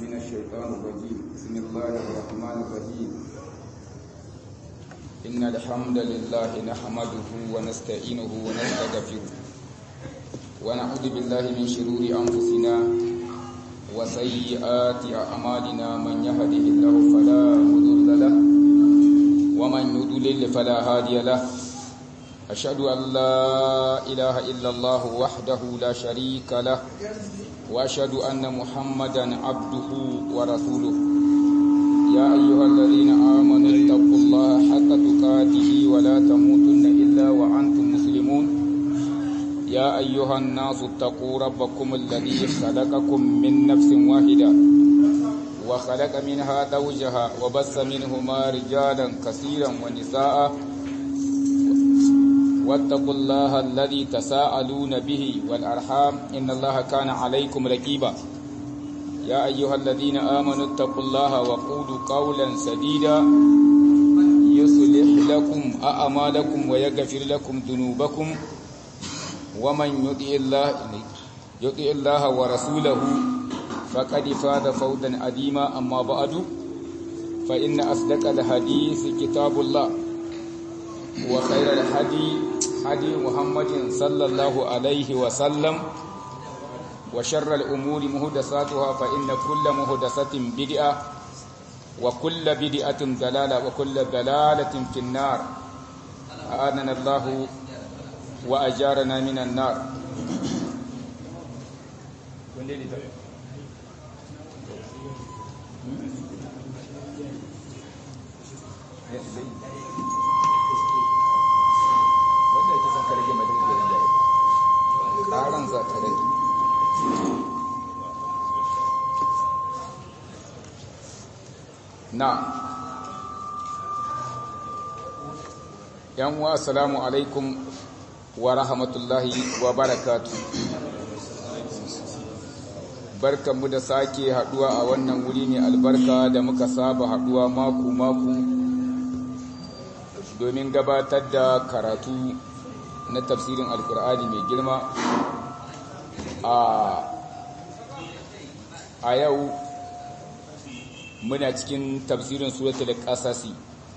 من الشيطان الرجيم بسم الله الرحمن الرحيم إن الحمد لله نحمده ونستعينه ونستغفره ونعوذ بالله من شرور أنفسنا وسيئات أعمالنا من يهده الله فلا مضل له ومن يضلل فلا هادي له أشهد أن لا إله إلا الله وحده لا شريك له وأشهد أن محمدا عبده ورسوله يا أيها الذين آمنوا اتقوا الله حق تقاته ولا تموتن إلا وأنتم مسلمون يا أيها الناس اتقوا ربكم الذي خلقكم من نفس واحدة وخلق منها زوجها وبث منهما رجالا كثيرا ونساء واتقوا الله الذي تساءلون به والأرحام إن الله كان عليكم ركيبا يا أيها الذين آمنوا اتقوا الله وقولوا قولا سديدا يصلح لكم أعمالكم ويغفر لكم ذنوبكم ومن يطع الله يطع الله ورسوله فقد فاز فوزا عظيما أما بعد فإن أصدق الحديث كتاب الله وخير الهدي هدي محمد صلى الله عليه وسلم وشر الأمور مهدساتها فإن كل مهدسة بدعة وكل بدعة ضلالة وكل ضلالة في النار أعاننا الله وأجارنا من النار wanda yake son karage mai dinga rinjaye ƙaran za ta rage na yan wa assalamu alaikum wa rahmatullahi wa barakatu barkanmu da sake haduwa a wannan wuri ne albarka da muka saba haduwa maku-maku domin gabatar da karatu na tafsirin alkur'ani mai girma a yau muna cikin tafsirin suratul qasasi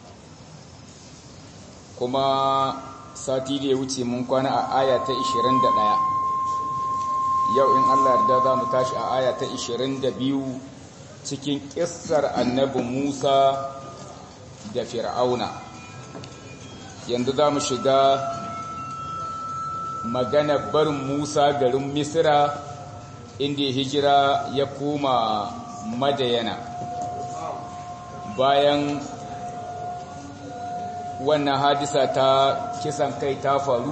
kuma sati da ya wuce mun kwana a aya ta 21 yau in Allah yarda za mu tashi a aya ta 22 cikin kissar annabi Musa da Fir'auna yanzu za mu shiga magana barin Musa garin Misra inda ya hijira ya koma Madayana bayan wannan hadisa ta kisan kai ta faru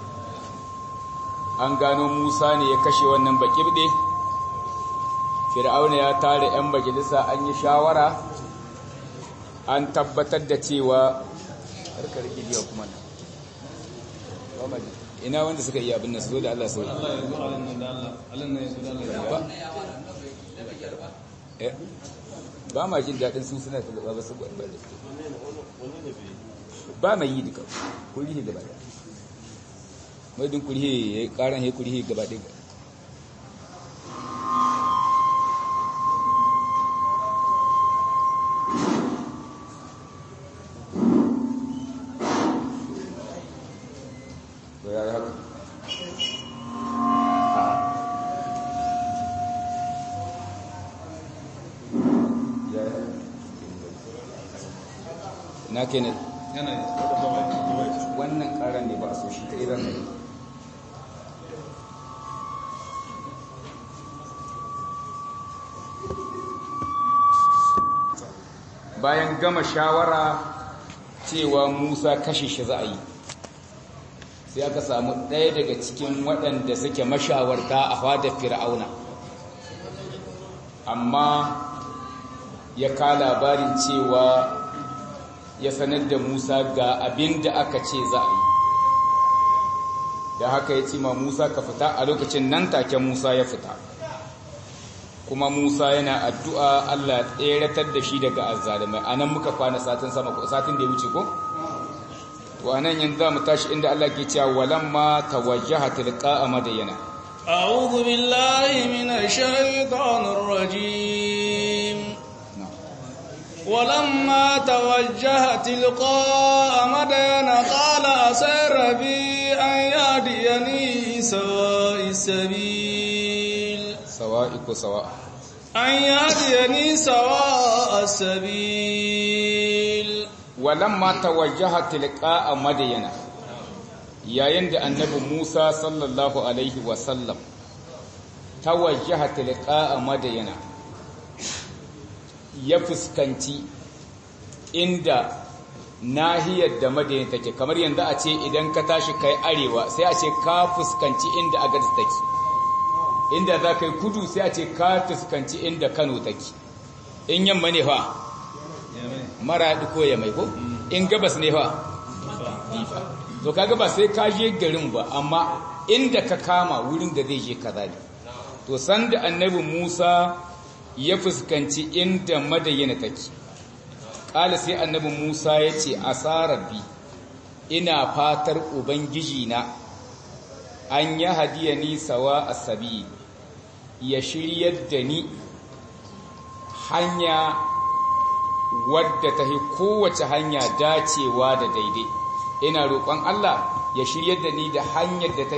an gano Musa ne ya kashe wannan bakirde Fir'auna ya tare 'yan majalisa an yi shawara an tabbatar da cewa harkar gidiya kuma ina wanda suka yi abin nan su zo da Allah sau Allah ya zo a nan da Allah Allah ne ya zo da Allah ba ba ma jin daɗin su suna da ba su ba ba mai yi duka kurihi gaba ɗaya mai din kurihi ya yi ƙaran ya kurihi gaba ɗaya na kenan yana yi wannan karan ne ba a so shi ta iran ne bayan gama shawara cewa musa kashe shi za a yi sai aka samu ɗaya daga cikin waɗanda suke mashawarta a fadar fir'auna amma ya ka labarin cewa ya sanar da Musa ga abin da aka ce za a yi da haka ya ce ma Musa ka fita a lokacin nan take Musa ya fita kuma Musa yana addu'a Allah tseratar da shi daga azzalumai anan muka kwana satin sama ko satin da ya wuce ko to anan yanzu zamu tashi inda Allah ke cewa walamma tawajjaha tilqa madyana أعوذ بالله من الشيطان الرجيم ولما توجه تلقاء مدين قال عسى ربي أن يهديني سواء السبيل sawa'iku sawa أن يهديني سواء السبيل walamma tawajjaha tilqa'a madyana yayin da annabi Musa sallallahu alaihi wa sallam tawajjaha tilqa'a madyana ya fuskanci inda nahiyar da madyan take kamar yanda a ce idan ka tashi kai arewa sai a ce ka fuskanci inda agadis take inda za ka yi kudu sai a ce ka fuskanci inda Kano take in yamma ne fa maraɗi ko ya mai ko in gabas ne fa difa to kaga ba sai ka je garin ba amma inda ka kama wurin da zai je kaza ne to sanda annabi Musa ya fuskanci inda madayana take kala sai annabi Musa ya ce asarabi ina fatar ubangiji na an ya hadiya ni sawa asabi ya shiryar da ni hanya wadda ta kowace hanya dacewa da daidai ina roƙon Allah ya shiryar da ni da hanyar da ta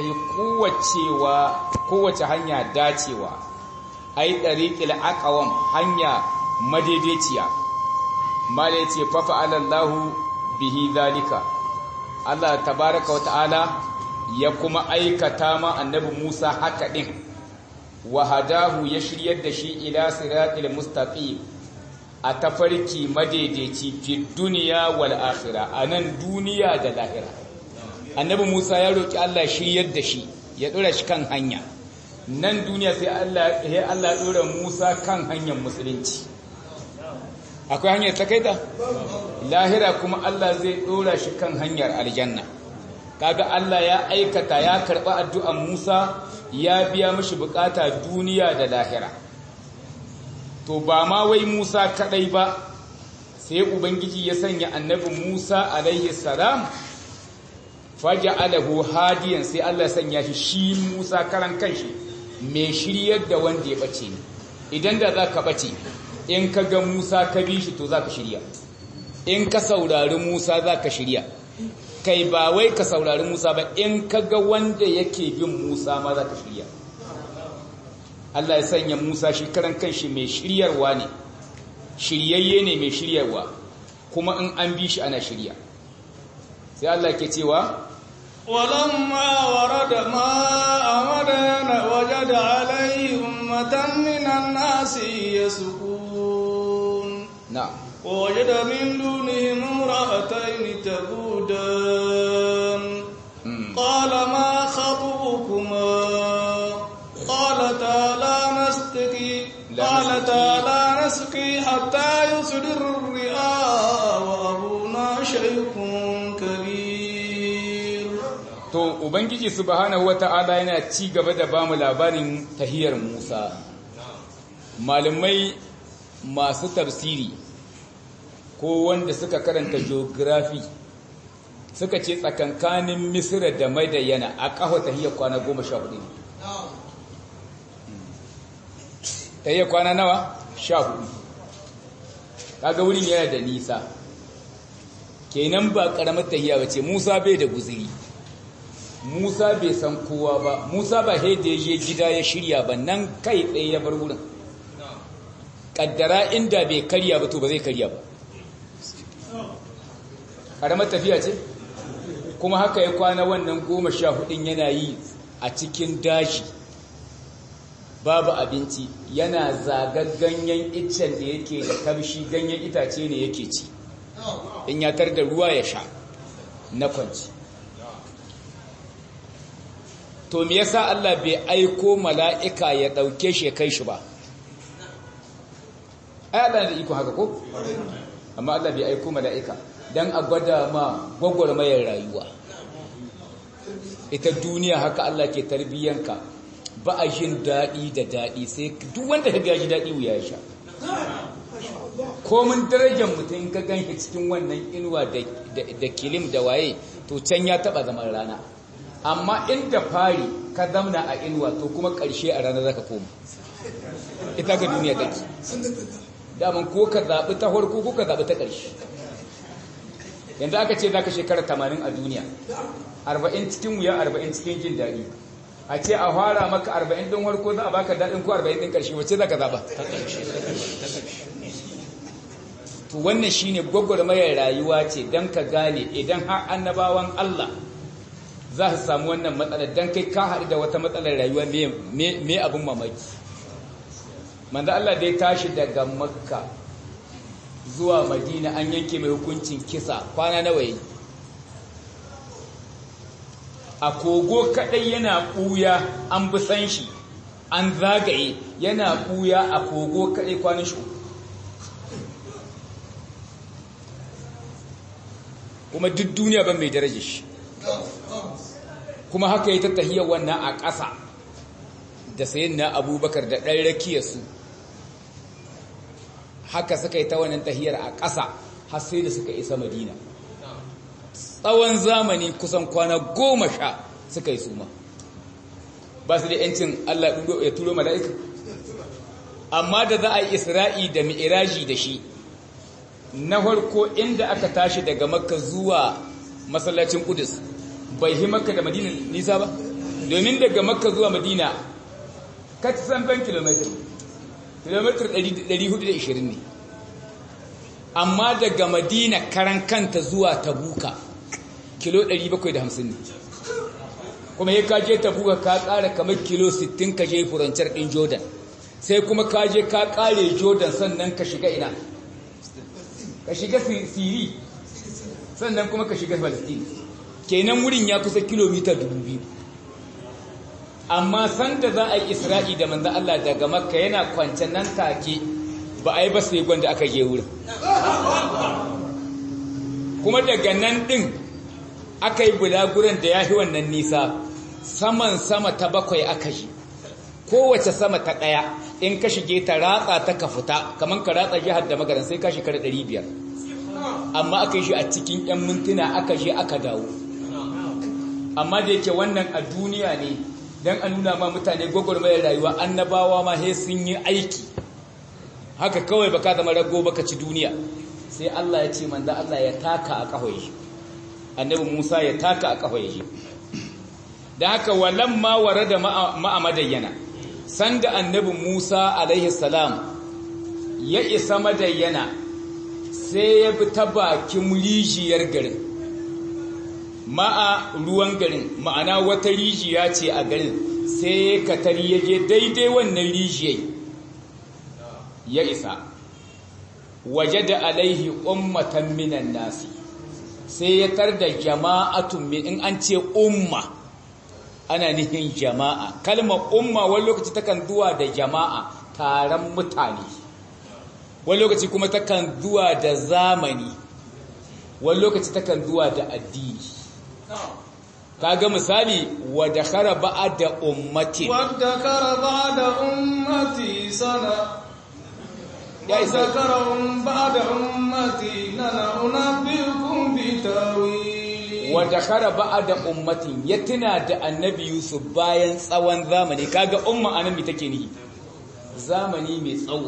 kowace hanya dacewa ai ɗariƙil aqwam hanya madaidaiciya mala yace fa fa'alallahu bihi zalika Allah tabaraka wata'ala ya kuma aikata ma annabi Musa haka din wa hadahu ya shiryar da shi ila siratil mustaqim a tafarki madaidaici fi duniya wal akhirah anan duniya da lahira annabi Musa ya roki Allah shiryar da shi ya dora shi kan hanya nan duniya sai Allah ya Allah dora Musa kan hanyar musulunci akwai hanyar ta kaita lahira kuma Allah zai dora shi kan hanyar aljanna kaga Allah ya aikata ya karba addu'an Musa ya biya mishi bukata duniya da lahira to ba ma wai Musa kadai ba sai ubangiji ya sanya annabi Musa alaihi salam faja'alahu hadiyan sai Allah ya sanya shi shi Musa karan kanshi mai shiryar da wanda ya bace ne idan da zaka bace in ka ga Musa ka bi shi to zaka shirya in ka saurari Musa zaka shirya kai ba wai ka saurari Musa ba in ka ga wanda yake bin Musa ma zaka shirya Allah ya sanya Musa shi karan kanshi mai shiryarwa ne shiryayye ne mai shiryarwa kuma in an bi shi ana shirya sai Allah ke cewa ولما ورد ماء مدين وجد عليه أمة من الناس يسقون na'am ووجد من دونهم امرأتين تبودان Mm. قال ما خطبكما قالتا لا نسقي لا قالتا لا نسقي حتى يصدر الرئاء وأبونا شيخ كبير to ubangiji subhanahu wata'ala yana ci gaba da bamu labarin tahiyar Musa malamai masu tafsiri ko wanda suka karanta geography suka ce tsakankanin Misra da Madayana a kafa tahiyar kwana 14 tahiyar kwana nawa 14 kaga wurin yana da nisa kenan ba karamar tahiya bace Musa bai da guziri Musa bai san kowa ba Musa ba sai da je gida ya shirya ba nan kai tsaye ya bar wurin kaddara inda bai karya ba to ba zai karya ba karamar tafiya ce kuma haka ya kwana wannan goma sha hudun yana yi a cikin daji babu abinci yana zagar ganyen iccen da yake da kamshi ganyen itace ne yake ci in ya tar da ruwa ya sha na kwanci to me yasa Allah bai aiko mala'ika ya dauke shi ya kai shi ba ai Allah da iko haka ko amma Allah bai aiko mala'ika dan a gwada ma gwagwarmayar rayuwa ita duniya haka Allah ke tarbiyyanka ba a jin daɗi da daɗi sai duk wanda ka gaji daɗi wuya ya sha komin darajar mutum ka ganshi cikin wannan inuwa da kilim da waye to can ya taɓa zaman rana amma inda fari ka zamna a inuwa to kuma ƙarshe a ranar zaka koma ita ga duniya take daman ko ka zaɓi ta farko ko ka zaɓi ta ƙarshe yanzu aka ce za ka shekara tamanin a duniya arba'in cikin wuya arba'in cikin jin daɗi a ce a fara maka arba'in ɗin farko za a baka daɗin ko arba'in ɗin ƙarshe wacce za ka zaɓa to wannan shine gwagwarmayar rayuwa ce don ka gane idan har annabawan Allah za su samu wannan matsalar don kai ka haɗu da wata matsalar rayuwa me abin mamaki manzo Allah dai tashi daga makka zuwa madina an yanke mai hukuncin kisa kwana nawa yi a kogo kadai yana ɓuya an bi san shi an zagaye yana ɓuya a kogo kadai kwanan shi kuma duk duniya ban mai daraja shi kuma haka yi ta tahiyar wannan a ƙasa da sayin na abubakar da ɗan rakiyarsu haka suka yi ta wannan tahiyar a ƙasa har sai da suka isa madina tsawon zamani kusan kwana goma sha suka yi suma ba su da yancin Allah ya turo mala'ika amma da za a yi isra'i da mi'iraji da shi na farko inda aka tashi daga makka zuwa masallacin kudus bai yi makka da madina nisa ba domin daga makka zuwa madina ka ci san ban kilomitar kilomitar 420 ne amma daga madina karan kanta zuwa tabuka kilo 750 ne kuma ya kaje tabuka ka kara kamar kilo 60 ka je furancar din jordan sai kuma kaje ka kare jordan sannan ka shiga ina ka shiga siri sannan kuma ka shiga palestine kenan wurin ya kusa kilomita 2000 amma sanda za a yi isra'i da manzo Allah daga makka yana kwance nan take ba a yi ba sai gwanda aka je wurin kuma daga nan din aka yi bulaguran da ya fi wannan nisa saman sama ta bakwai aka yi kowace sama ta ɗaya in ka shige ta ratsa ta ka fita kamar ka ratsa jihar da magaran sai ka shekara 500 amma aka yi shi a cikin 'yan mintuna aka je aka dawo amma da yake wannan a duniya ne don a nuna ma mutane gwagwarmayar rayuwa annabawa ma he sun yi aiki haka kawai baka zama rago baka ci duniya sai Allah ya ce manzo Allah ya taka a kahwaye annabi Musa ya taka a kahwaye da haka walamma warada ma'a madayyana sanda annabi Musa alaihi salam ya isa madayyana sai ya bi ta bakin rijiyar garin ma'a ruwan garin ma'ana wata rijiya ce a garin sai ya katari ya je daidai wannan rijiyai ya isa waje da alaihi ummatan minan nasi sai ya tar da jama'atun min in an ce umma ana nihin jama'a kalmar umma wani lokaci takan zuwa da jama'a taron mutane wani lokaci kuma takan zuwa da zamani wani lokaci takan zuwa da addini kaga misali wadda kara ba'a da ummati wadda kara ba'a da ummati sana wadda kara ba'a da ummati nana unabbiukum bi tawili wadda kara ba'a da ummatin ya tuna da annabi yusuf bayan tsawon zamani kaga umma anan mi take ni zamani mai tsawo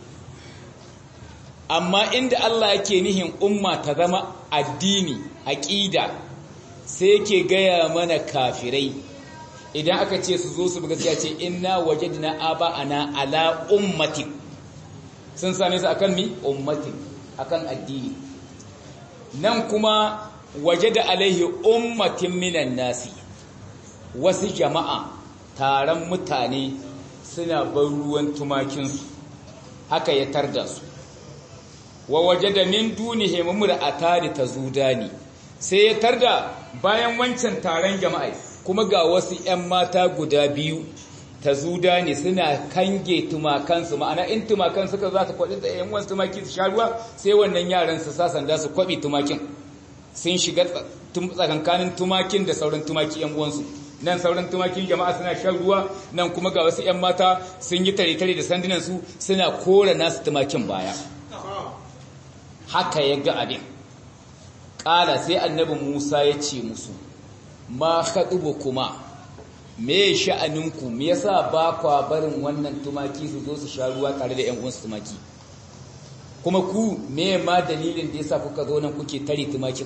amma inda Allah yake nihin umma ta zama addini aqida sai yake gaya mana kafirai idan aka ce su zo su buga sai ce inna wajadna aba'ana ala ummatin sun same su akan mi ummatin akan addini nan kuma wajada alaihi ummatin minan nasi wasu jama'a taron mutane suna ban ruwan tumakinsu haka ya tarda su wa wajada min dunihim mur'atani tazudani sai ya tarda bayan wancan taron jama'a kuma ga wasu 'yan mata guda biyu ta zuda ne suna kange tumakansu ma'ana in tumakan suka za su kwaɗi da 'yan wasu tumaki su sha ruwa sai wannan yaran su sa sanda su kwaɓe tumakin sun shiga tsakankanin tumakin da sauran tumaki 'yan uwansu nan sauran tumakin jama'a suna shan ruwa nan kuma ga wasu 'yan mata sun yi tare-tare da sandunansu suna kora nasu tumakin baya haka ya ga abin ƙala sai annabi Musa ya ce musu ma haɗubu kuma me sha'aninku me yasa ba kwa barin wannan tumaki su zo su sha ruwa tare da 'yan uwansu tumaki kuma ku me ma dalilin da yasa kuka zo nan kuke tare tumakin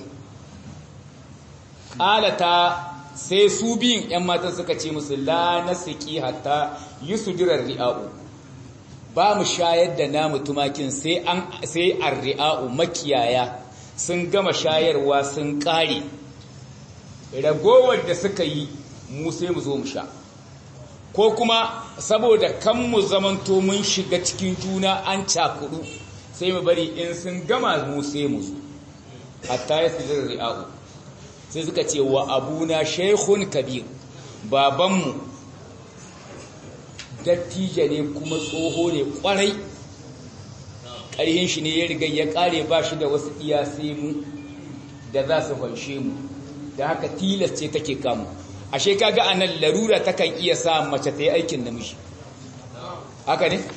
qalata sai su biyun ‘yan matan suka ce musu la na siki hatta yi su dirar ri'a'u ba mu shayar da namu tumakin sai an ri'a'u makiyaya sun gama shayarwa sun ƙare ragowar da suka yi mu sai mu zo mu sha ko kuma saboda kan mu zamanto mun shiga cikin juna an cakudu sai mu bari in sun gama mu sai mu zo hatta ya su dirar ri'a'u sai suka ce wa abuna shaikhun kabir babanmu dattija ne kuma tsoho ne kwarai ƙarhin shi ne ya riga ya ƙare ba shi da wasu iyasai mu da za su fanshe mu da haka tilas ce take kamu ashe kaga a nan larura takan iya sa mace ta yi aikin namiji haka ne?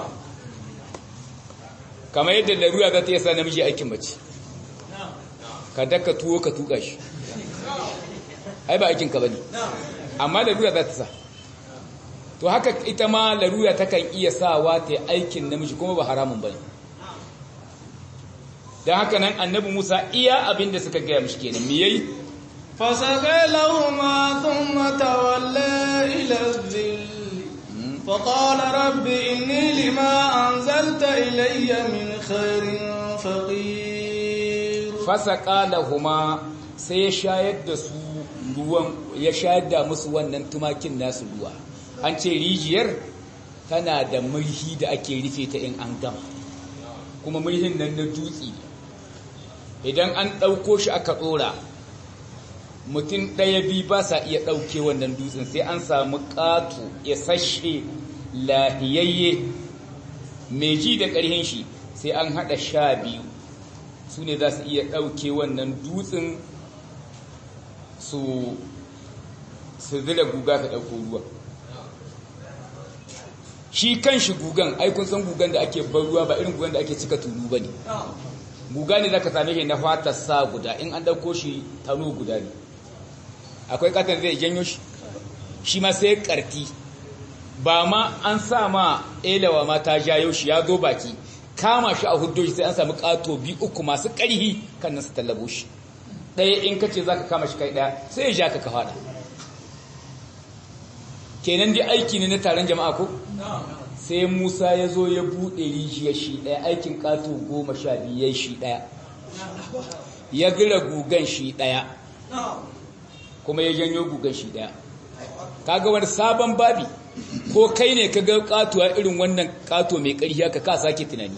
kamar yadda larura za ta iya sa namiji aikin mace ka daka tuwo ka tuka shi ai ba aikinka ba ne amma larura za ta sa to haka ita ma larura takan iya sawa ta aikin namiji kuma ba haramun ba ne don haka nan annabi musa iya abin da suka gaya mashi kenan me yayi فسقى لهما ثم تولى إلى الذل فقال رب إني لما أنزلت إلي من خير فقير فسقى لهما sai ya shayar da su ruwan ya shayar da musu wannan tumakin nasu ruwa an ce rijiyar tana da murhi da ake rufe ta in an gama kuma murhin nan na dutse idan an ɗauko shi aka ɗora mutum ɗaya biyu ba sa iya ɗauke wannan dutsen sai an samu ƙato ya sashe lahiyayye mai ji da ƙarhin shi sai an haɗa sha biyu su ne za su iya ɗauke wannan dutsen su su zira guga ka ɗauko ruwa shi kan shi gugan aikun san gugan da ake bar ruwa ba irin gugan da ake cika tulu ba ne guga ne za ka same shi na fatar sa guda in an ɗauko shi tano guda ne akwai katon zai janyo shi shi ma sai karti ba ma an sa ma elawa ma ta jayo shi ya zo baki kama shi a hudu sai an samu kato bi uku masu ƙarhi kan nan su tallabo shi ɗaya in ka ce za ka kama shi kai ɗaya sai ya ja ka ka faɗa kenan dai aiki ne na taron jama'a ko sai musa ya zo ya buɗe rijiyar shi ɗaya aikin kato goma sha biyu ya shi ɗaya ya gira gugan shi ɗaya kuma ya janyo gugan shi daya kaga wani sabon babi ko kai ne kaga katuwa irin wannan kato mai ƙarfi haka ka sake tunani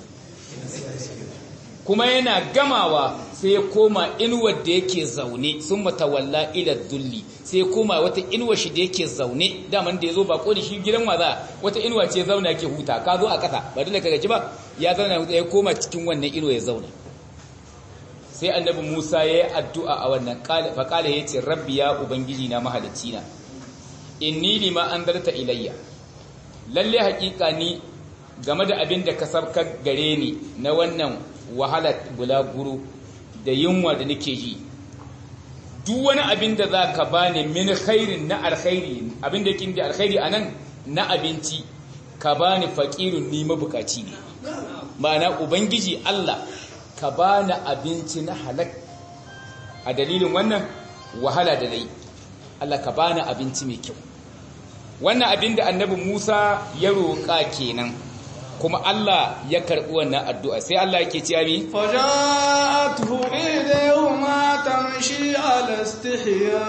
kuma yana gamawa sai ya koma inuwar da yake zaune sun matawalla ila dulli sai ya koma wata inuwar shi da yake zaune daman da ya zo bako da shi gidan waza wata inuwa ce zauna yake huta ka zo a ƙasa ba dole ka gaji ba ya zauna huta ya koma cikin wannan inuwa ya zauna sai annabi Musa ya yi addu'a a wannan faƙala ya ce rabbi ya ubangiji na mahalicci na inni lima an zarta ilayya lalle haƙiƙa ni game da abin da ka sabkar gare ni na wannan wahalar bulaguro da yunwa da nake ji duk wani abin da za ka ba ni min khairin na alkhairi abin da yake da alkhairi a nan na abinci ka ba ni faƙirin ni mabukaci ne ma'ana ubangiji Allah ka ba ni abinci na halak a dalilin wannan wahala da nai Allah ka ba ni abinci mai kyau wannan abin da annabi Musa ya roƙa kenan kuma Allah ya karɓi wannan addu'a sai Allah yake cewa mi faja'atuhu idahuma tamshi ala istihya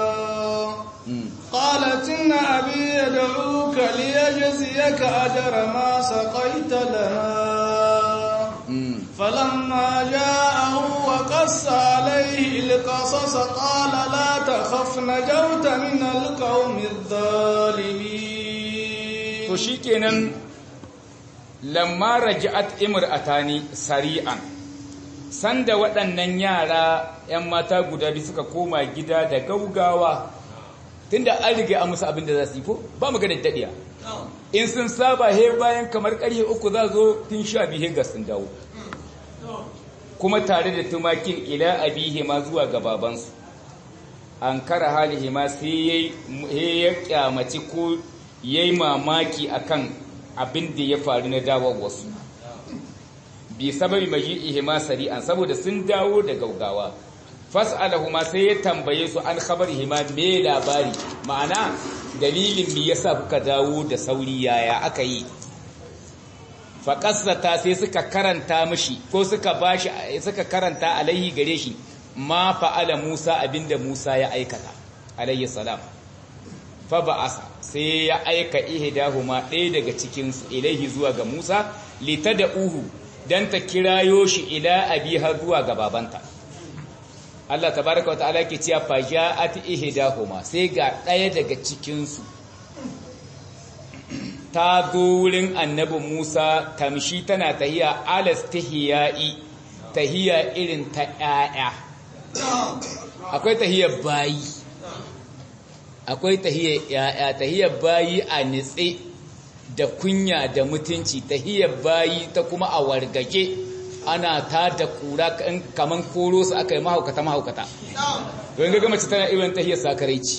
قالت إن أبي يدعوك ليجزيك أجر ما سقيت لها فلما جاءه وقص عليه القصص قال لا تخف نجوت من القوم الظالمين to shikenan lamma raja'at imra'atani sari'an sanda waɗannan yara 'yan mata guda biyu suka koma gida da gaugawa tunda an riga an musu abin da za su yi ko ba mu ganin daɗiya in sun saba he bayan kamar ƙarfe uku za zo tun sha biyu ga sun dawo kuma tare da tumakin ila abihi ma zuwa ga babansu an kara halihi ma sai ya kyamaci ko ya yi mamaki akan abin da ya faru na dawar wasu bi sababi maji'ihima sari'an saboda sun dawo da gaugawa fas'alahuma sai ya tambaye su an khabarihima me labari ma'ana dalilin me yasa kuka dawo da sauri yaya aka yi faƙasata sai suka karanta mishi ko suka bashi suka karanta alaihi gare shi ma fa'ala Musa abinda Musa ya aikata alayhi salam fa ba'asa sai ya aika ihdahuma ɗaya daga cikin su ilaihi zuwa ga Musa litad'uhu dan ta kirayo shi ila abiha zuwa ga babanta Allah tabaraka wa ta'ala ke cewa fa ja'at ihdahuma sai ga ɗaya daga cikin su ta zo wurin annabi Musa tamshi tana tahiya alastihiyai tahiya irin ta ƴaƴa akwai tahiyar bayi akwai tahiyar ƴaƴa tahiyar bayi a nitse da kunya da mutunci tahiyar bayi ta kuma a wargaje ana ta da kura kaman koro su aka yi mahaukata mahaukata don ga mace tana irin tahiyar sakaraici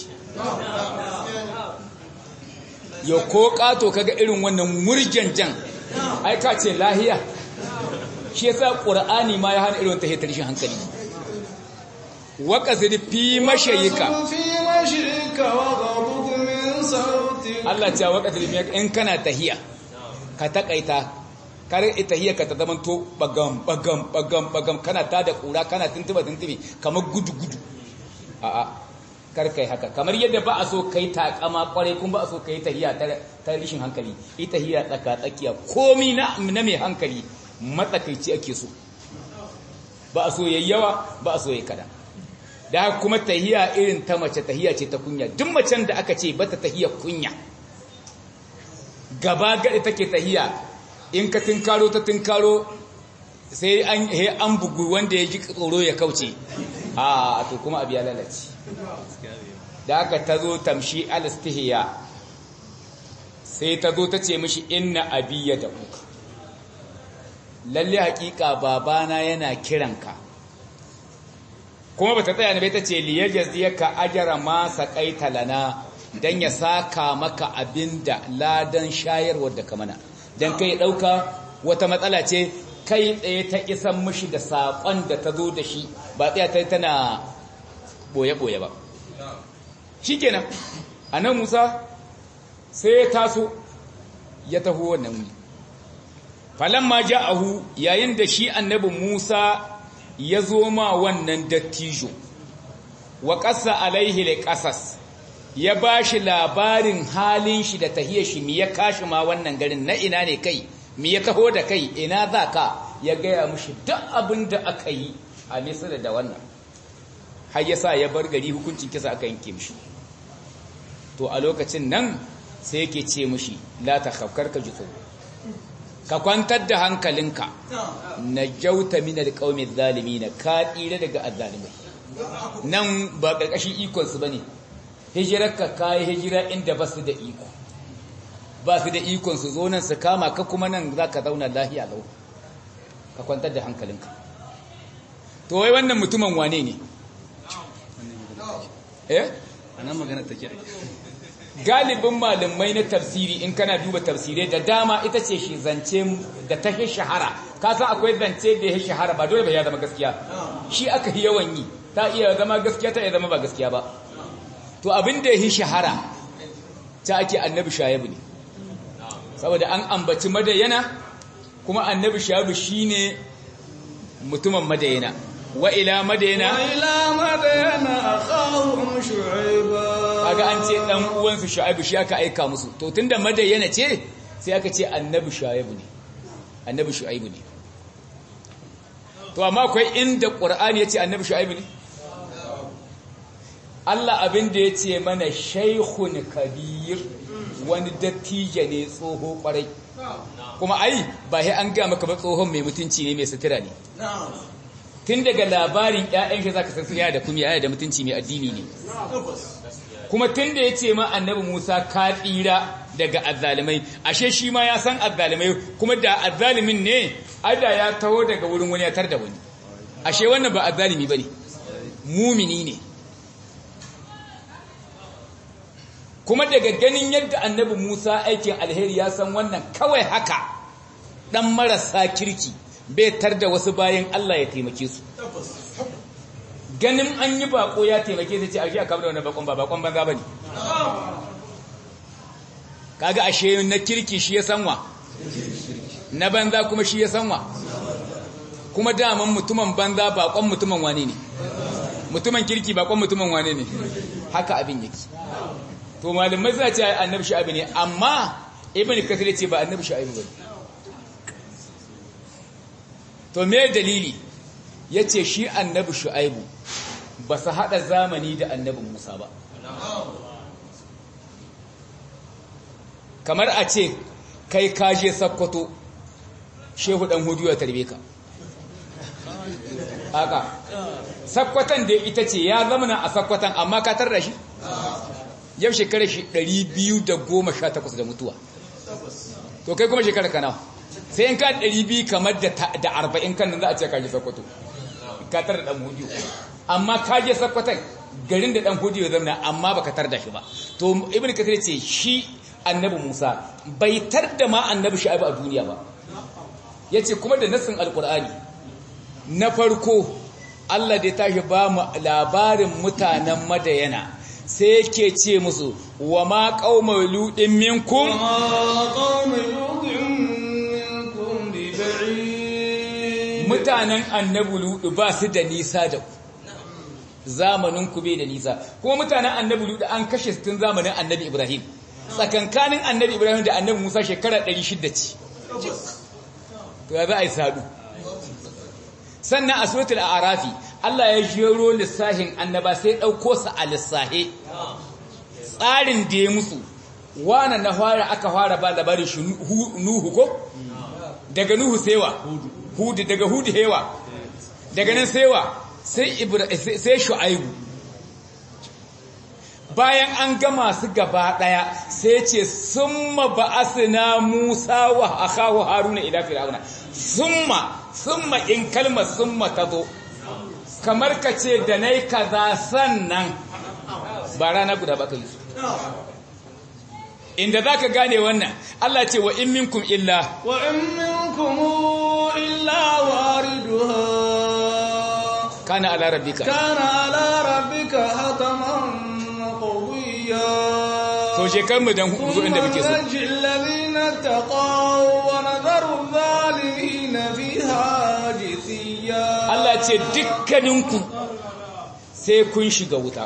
yau ko kato kaga irin wannan murjanjan ai ka ce lahiya shi yasa qur'ani ma ya hana irin tahiyar tarishin hankali wa qasid fi mashayika Allah ce wa qasid in kana tahiya ka takaita kar tahiyar ka ta zaman to bagam bagam bagam bagam kana ta da kura kana tuntuba tuntubi kamar gudu gudu a'a kar kai haka kamar yadda ba a so kai takama kwarai kuma ba a so kai tahiya ta rishin hankali ita tahiya tsaka tsakiya komi na na mai hankali matsakaici ake so ba a so yayyawa ba a so yayi kada da kuma tahiya irin ta mace tahiya ce ta kunya duk macen da aka ce bata tahiya kunya gaba gadi take tahiya in ka tinkaro ta tinkaro sai an he an bugu wanda ya ji tsoro ya kauce a to kuma abu ya lalace da aka ta zo tamshi alistihiya sai ta zo ta ce mishi inna abiya da uka lalle hakika babana yana kiranka kuma bata tsaya ne bai ta ce liyajziyaka ajra ma saqaita lana dan ya saka maka abinda ladan shayarwar da kamana dan kai dauka wata matsala ce kai tsaye ta isan mishi da sakon da ta zo da shi ba tsaya ta tana boye-boye ba shi kenan a nan musa sai ya taso ya taho wannan wuri falamma ja'ahu yayin da shi annabi musa ya zo ma wannan dattijo wa ƙasa alaihi da ƙasas ya ba shi labarin halin shi da tahiyar shi mi ya kashi ma wannan garin na ina ne kai mi ya taho da kai ina za ka ya gaya mushi duk abin da aka yi a misira da wannan har ya sa ya bar gari hukuncin kisa aka yanke mishi to a lokacin nan sai yake ce mishi la ta khafkar ka jitso ka kwantar da hankalinka na jauta min alqawmi zalimin ka tsira daga azzalimai nan ba karkashin ikon su bane hijirarka kai hijira inda ba su da iko ba su da ikon su zo nan su kama ka kuma nan zaka zauna lahiya lau ka kwantar da hankalinka to wai wannan mutumin wane ne eh anan magana take galibin malamai na tafsiri in kana duba tafsirai da dama ita ce shi zance da ta shahara ka san akwai zance da ya shahara ba dole ba ya zama gaskiya shi aka yi yawan yi ta iya zama gaskiya ta iya zama ba gaskiya ba to abin da ya shahara ta ake annabi shayabu ne saboda an ambaci madayana kuma annabi shayabu shine mutumin madayana wa ila madayana wa ila madayana akhahum shu'aiba kaga an ce dan uwansu shu'aibu shi aka aika musu to tunda madayana ce sai aka ce annabi shu'aibu ne annabi shu'aibu ne to amma akwai inda qur'ani yace annabi shu'aibu ne Allah abin da yace mana shaykhun kabir wani dattijo ne tsoho kwarai kuma ai ba sai an ga maka ba tsohon mai mutunci ne mai sutura ne tun daga labarin ƴaƴan shi zaka san sun yana da kuma yana da mutunci mai addini ne kuma tun da yace ma annabi Musa ka tsira daga azzalimai ashe shi ma ya san azzalimai kuma da azzalimin ne ada ya taho daga wurin wani ya tar da wani ashe wannan ba azzalimi bane mumini ne kuma daga ganin yadda annabi Musa aikin alheri ya san wannan kawai haka dan marasa kirki bai tar da wasu bayan Allah ya taimake su ganin an yi bako ya taimake su ce a shi a kamar da wani bakon ba bakon banza ba ne kaga ashe na kirki shi ya sanwa na banza kuma shi ya sanwa kuma daman mutumin banza bakon mutumin wane ne mutumin kirki bakon mutumin wane ne haka abin yake to malamai suna ce annabi shu'aibu ne amma ibn kathir ce ba annabi shu'aibu bane to me dalili yace shi annabi shu'aibu ba su hada zamani da annabi Musa ba kamar a ce kai kaje sakkwato shehu dan hudu ya tarbe ka haka sakkwatan da ita ce ya zama a sakkwatan amma ka tarda shi yau shekarar shi 218 da mutuwa to kai kuma shekarar ka nawa sai in ka 200 kamar da 40 kan nan za a ce ka je sakkwato ka tarda dan hudu amma ka je sakkwatan garin da dan hudu ya zama amma baka tarda shi ba to ibnu kathir ce shi annabi Musa bai tarda ma annabi Shu'aib a duniya ba yace kuma da nassin alqur'ani na farko Allah da ya tashi ba mu labarin mutanen Madayana sai yake ce musu wa ma qaumul ludin minkum mutanen annabi ludu ba su da nisa da ku zamanin ku bai da nisa kuma mutanen annabi ludu an kashe su tun zamanin annabi Ibrahim tsakankanin annabi Ibrahim da annabi Musa shekara 600 ce to ya za a yi sadu sannan a suratul a'rafi Allah ya jero lissahin annaba sai dauko su a lissahe tsarin da ya musu wana na fara aka fara ba labarin shi nuhu ko daga nuhu saiwa hudu daga hudu hewa daga nan saiwa sai sai shu'aibu bayan an gama su gaba daya sai ce summa ba'asna Musa wa akahu Haruna ila fir'auna summa summa in kalmar summa tazo kamar ka ce da nai kaza sannan ba rana guda ba kai inda zaka gane wannan Allah ce wa in minkum illa wa in minkum illa wariduha kana ala rabbika kana ala rabbika hataman qawiyya to shekar mu dan zo inda muke so الذين اتقوا ونذر الظالمين فيها جثيا Allah ce dukkaninku sai kun shiga wuta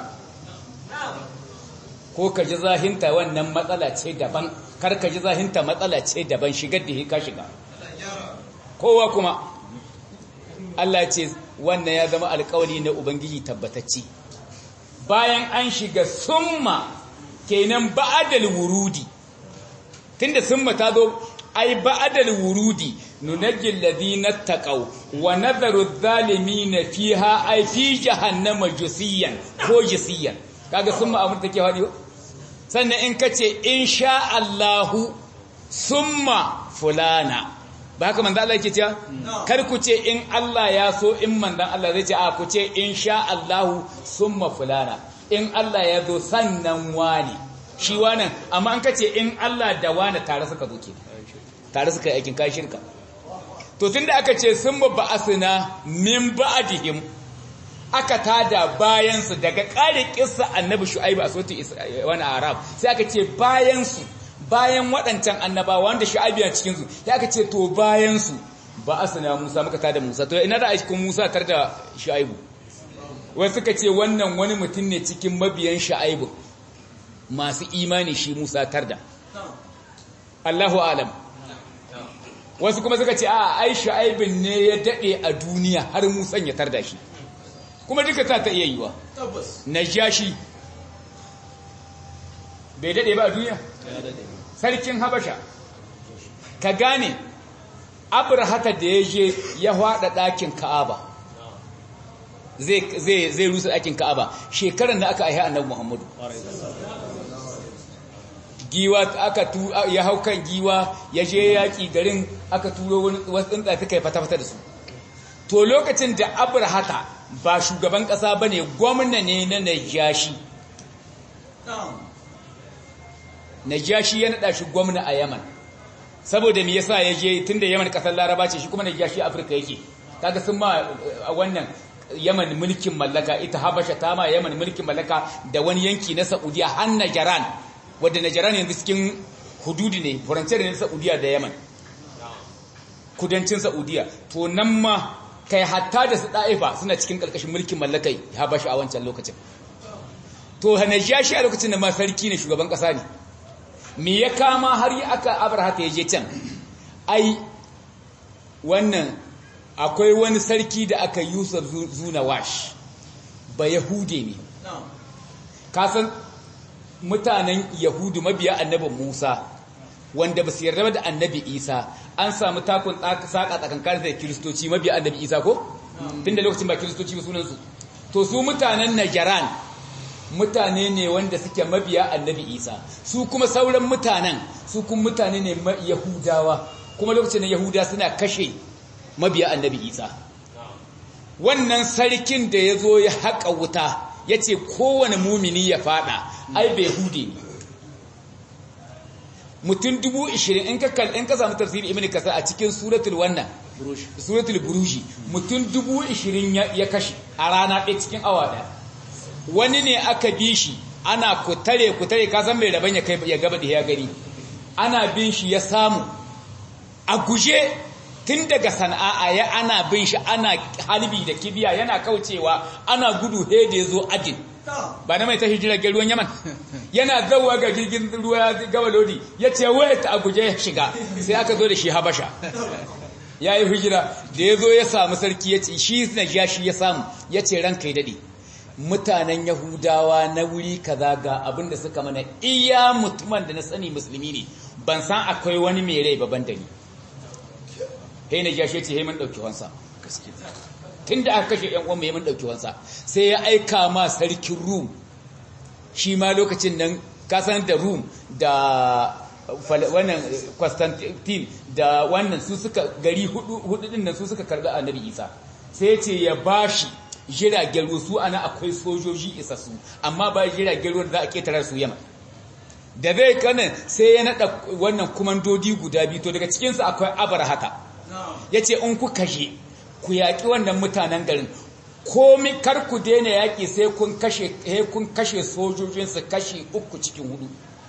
ko ka ji zahinta wannan matsala ce daban kar ka ji zahinta matsala ce daban shigar da ka shiga kowa kuma Allah ce wannan ya zama alkawari na ubangiji tabbatacci bayan an shiga summa kenan ba'adal wurudi tunda summa ta zo ai ba'adal wurudi nunajjil ladina taqaw wa nadharu adh-dhalimin fiha ai fi jahannama jusiyan ko jusiyan kaga summa abin take fadi sannan in kace insha Allahu summa fulana ba haka manzo Allah yake cewa kar ku ce in Allah ya so in manzon Allah zai ce a ku ce insha Allahu summa fulana in Allah ya zo sannan wani shi wannan amma an kace in Allah da wani tare suka zo ke tare suka yi aikin kai shirka to tunda aka ce summa ba'asna min ba'dihim aka tada bayansu daga ƙare kissa annabi shu'aibu a sautin wani arab sai aka ce bayansu bayan waɗancan annabawa wanda shu'aibu yana cikinsu sai aka ce to bayansu ba a sana musa muka tada musa to ina da a cikin musa tar da shu'aibu wai suka ce wannan wani mutum ne cikin mabiyan shu'aibu masu imani shi musa tar da Allahu alam wasu kuma suka ce a ai shu'aibin ne ya daɗe a duniya har musan ya tar da shi kuma duka ta ta iya yiwa najashi bai dade ba a duniya sarkin habasha ka gane abrahata da ya je ya hwada ɗakin ka'aba zai rusa ɗakin ka'aba shekarar da aka aiha annabi muhammadu giwa aka tu ya hau kan giwa ya je yaƙi garin aka turo wasu tsuntsa suka yi fata-fata da su to lokacin da abrahata ba shugaban ƙasa ba ne gwamna ne na najashi najashi ya naɗa shi gwamna a yaman saboda me yasa ya je tunda Yaman kasar Laraba ce shi kuma Najashi Afirka yake kaga sun ma wannan Yaman mulkin mallaka ita Habasha ta ma Yaman mulkin mallaka da wani yanki na Saudiya har Najran wanda Najran yanzu cikin hududi ne furanciyar ne Saudiya da Yaman kudancin Saudiya to nan ma kai hatta da su da'ifa suna cikin karkashin mulkin mallakai Habasha a wancan lokacin to Najashi a lokacin da ma sarki ne shugaban kasa ne me ya kama har yi aka Abraha ta yaje can ai wannan akwai wani sarki da aka Yusuf Zunawash ba Yahude ne kasan mutanen Yahudu mabiya annabin Musa wanda ba su yarda da annabi Isa an samu takun saka tsakankanin da kiristoci mabiya annabi Isa ko tunda lokacin ba kiristoci ba sunansu to su mutanen Najran mutane ne wanda suke mabiya annabi Isa su kuma sauran mutanen su kuma mutane ne Yahudawa kuma lokacin Yahuda suna kashe mabiya annabi Isa wannan sarkin da ya zo ya haƙa wuta ya ce kowane mumini ya fada ai bai hude ne mutum dubu ishirin in ka in ka samu tafsiri ibn kasar a cikin suratul wannan suratul buruji mutum dubu ishirin ya kashe a rana ɗaya cikin awa ɗaya wani ne aka bi shi ana kutare kutare ka san mai rabon ya kai ya gaba da ya gani ana bin shi ya samu a guje tun daga sana'a ya ana bin shi ana halbi da kibiya yana kaucewa ana gudu he da ya zo ajin ba na mai tashi jiragen ruwan yaman yana zauwa ga jirgin ruwa gaba lodi ya ce wait a guje ya shiga sai aka zo da shi habasha ya yi hijira da ya zo ya samu sarki ya ce shi na ya shi ya samu ya ce ranka ya daɗe mutanen yahudawa na wuri kaza ga abin da suka mana iya mutumin da na sani musulmi ne ban san akwai wani mai rai baban da ni hei na jashe ce hei mun ɗauki wansa tun da aka kashe ‘yan uwan mai mun ɗauki wansa sai ya aika ma sarkin rum shi ma lokacin nan kasan da rum da wannan constantine da wannan su suka gari hudu din nan su suka karbi annabi isa sai ce ya bashi jiragen ruwa su ana akwai sojoji isassu amma ba jiragen ruwa da za a ketara su yamma da zai kanan sai ya naɗa wannan kumandodi guda biyu to daga cikinsu akwai abar haka ya ce in ku kashe ku yaƙi wannan mutanen garin komi kar ku daina yaƙi sai kun kashe kun kashe sojojinsu kashe uku cikin hudu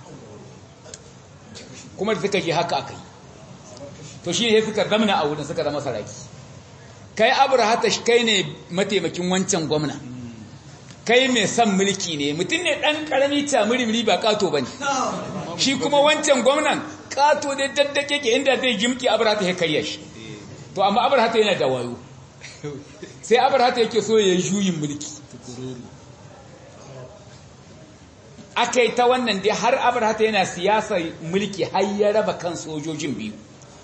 kuma da suka je haka aka yi to shi ne suka zamana a wurin suka zama saraki kai abrahata kai ne mataimakin wancan gwamna kai mai son mulki ne mutum ne ɗan ƙarami tamurimri ba ƙato ba ne shi kuma wancan gwamnan ƙato ne daddake ke inda zai jimki abrahata ya karya shi to amma abrahata yana da wayo sai abrahata yake so ya juyin mulki aka yi ta wannan dai har abrahata yana siyasar mulki har ya raba kan sojojin biyu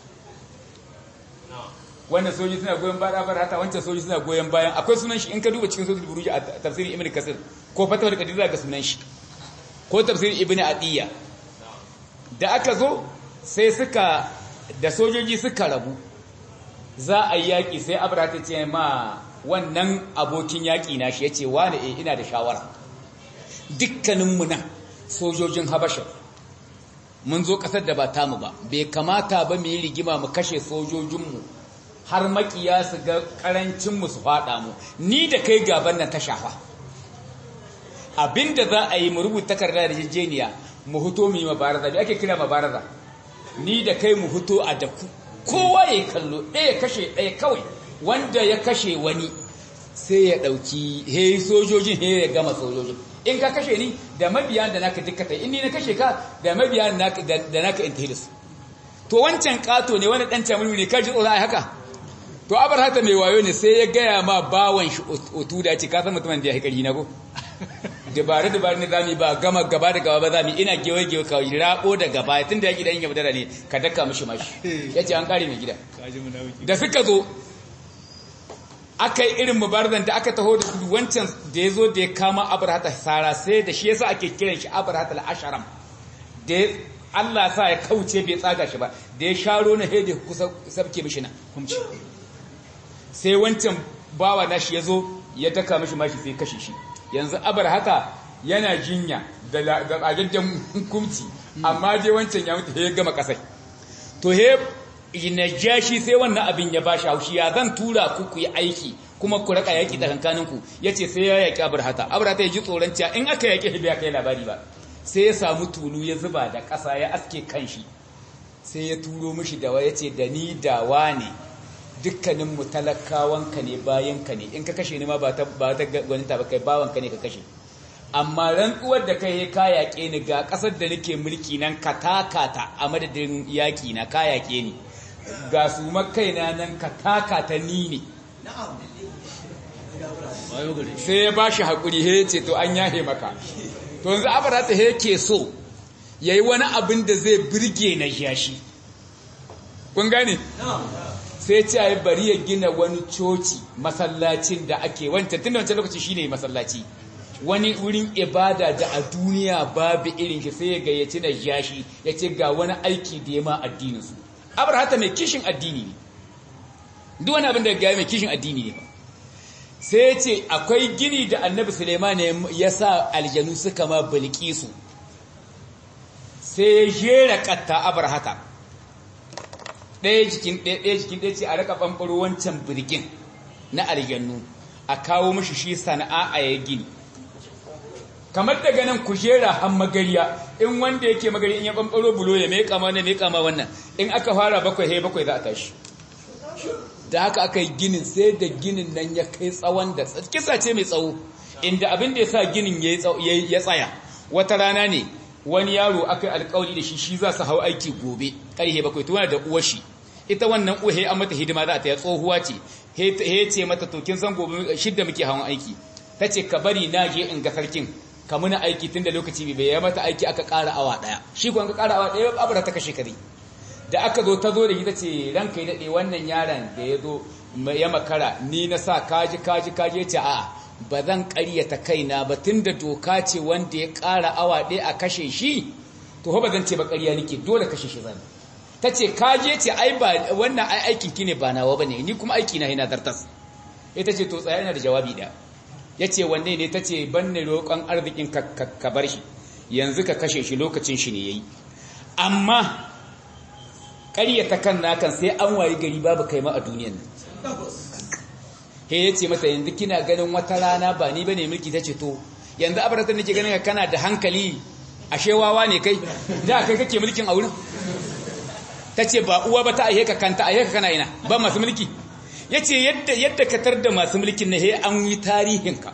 wannan soji suna goyon bayan abrahata wancan soji suna goyon bayan akwai sunan shi in ka duba cikin sojin buruji a tafsirin ibn kasir ko fatawar kadira ga sunan shi ko tafsirin ibn adiyya da aka zo sai suka da sojoji suka rabu za a yi yaƙi sai abrahata ce ma wannan abokin yaƙi na shi ya ce wane e ina da shawara dukkaninmu nan sojojin habasha mun zo ƙasar da ba tamu ba bai kamata ba mu yi rigima mu kashe sojojinmu har makiya su ga ƙarancinmu su faɗa mu ni da kai gaban nan ta shafa abinda za a yi mu rubuta takarda da jejjeniya mu huto mu yi mabaraza bai ake kira mabaraza ni da kai mu huto a daku kowa ya kallo ɗaya kashe ɗaya kawai wanda ya kashe wani sai ya ɗauki he sojojin he ya gama sojojin in ka kashe ni da mabiya da naka dukkata in ni na kashe ka da mabiya da naka in tahilis to wancan kato ne wani ɗan camuni ne kaji tsoro ai haka to abar hata mai wayo ne sai ya gaya ma bawan shi otu da ce ka san mutumin da ya haikari na ko dabaru dabaru ne zami ba gama gaba da gaba ba zami ina gewe gewe ka rabo da gaba tun da ya gidan yabu dara ne ka daka mishi mashi ya ce an kare mai gida da suka zo aka yi irin mubarazan da aka taho da su wancan da ya zo da ya kama abrahata sara sai da shi yasa ake kiran shi abrahata al-asharam da Allah sa ya kauce bai tsaga shi ba da ya sharo na hede kusa sabke mishi na kumci sai wancan bawa nashi ya zo ya daka mishi mashi sai kashe shi yanzu abrahata yana jinya da agaggen kumci amma je wancan ya mutu ya gama kasai to he najashi sai wannan abin ya bashi haushi ya zan tura ku ku yi aiki kuma ku raka yaki da kankaninku yace sai ya yaki abrahata abrahata ya ji tsoron cewa in aka yaki bai kai labari ba sai ya samu tulu ya zuba da ƙasa ya aske kanshi sai ya turo mishi da wa yace da ni dawa ne dukkanin mu talakawanka ne bayanka ne in ka kashe ni ma ba ta ba ta gwaninta ba kai bawanka ne ka kashe amma rantsuwar da kai ka yaƙe ni ga ƙasar da nake mulki nan ka takata a madadin yaƙi na ka yaƙe ni ga su makaina nan ka takata ni ne sai ya ba shi haƙuri he ce to an yahe maka to yanzu abarata he ke so ya yi wani abin da zai birge na yashi kun gane sai ce ya bari ya gina wani coci masallacin da ake wancan tun da wancan lokaci shine masallaci wani wurin ibada da a duniya babu irin shi sai ya gayyaci da yashi ya ce ga wani aiki da ya ma addinin su abrahata mai kishin addini ne duk wani abin da ya mai kishin addini ne sai ya ce akwai gini da annabi suleiman ya sa aljanu suka ma bilkisu sai ya jera katta abrahata ɗaya jikin ɗaya jikin ɗaya ce a raka ɓamɓaro wancan birgin na aljanu a kawo mashi shi sana'a a ya gini kamar daga nan kujera han magariya in wanda yake magari in ya ɓamɓaro bulo ya mai kama na mai kama wannan in aka fara bakwai he bakwai za a tashi da haka aka yi ginin sai da ginin nan ya kai tsawon da kisa ce mai tsawo inda abin da ya sa ginin ya tsaya wata rana ne wani yaro aka yi alkawari da shi shi za su hau aiki gobe ƙarhe bakwai tuwa da uwar shi ita wannan uhe an mata hidima za ta yi tsohuwa ce he ce mata to kin san gobe shidda muke hawan aiki ta ce ka bari na je in ga sarkin ka muna aiki tun da lokaci bai ya mata aiki aka ƙara awa ɗaya shi kuwa ka ƙara awa ɗaya abu da ta kashe kare da aka zo ta zo da ita ce ranka yi daɗe wannan yaron da ya zo ya makara ni na sa kaji kaji kaji ya ce a'a ba zan ƙaryata kaina ba tun da doka ce wanda ya ƙara awa ɗaya a kashe shi to ba zan ce ba ƙarya nake dole kashe shi zan ta ce kaje ce ai ba wannan ai aikin ki ne ba nawa bane ni kuma aiki na yana zartas ita ce to tsaya yana da jawabi ɗaya ya ce wanne ne ta ce ban ne roƙon arzikin ka bar shi yanzu ka kashe shi lokacin shi ne ya yi amma ƙaryata kan nakan sai an wayi gari babu kai ma a duniyan nan he ya ce mata yanzu kina ganin wata rana ba ni bane mulki ta ce to yanzu abaratan nake ganin kana da hankali ashe wawa ne kai da kai kake mulkin a wurin ta ce ba uwa ba ta aihe ka kanta aihe ka kana ina ba masu mulki ya ce yadda yadda ka tar da masu mulkin na he an yi tarihinka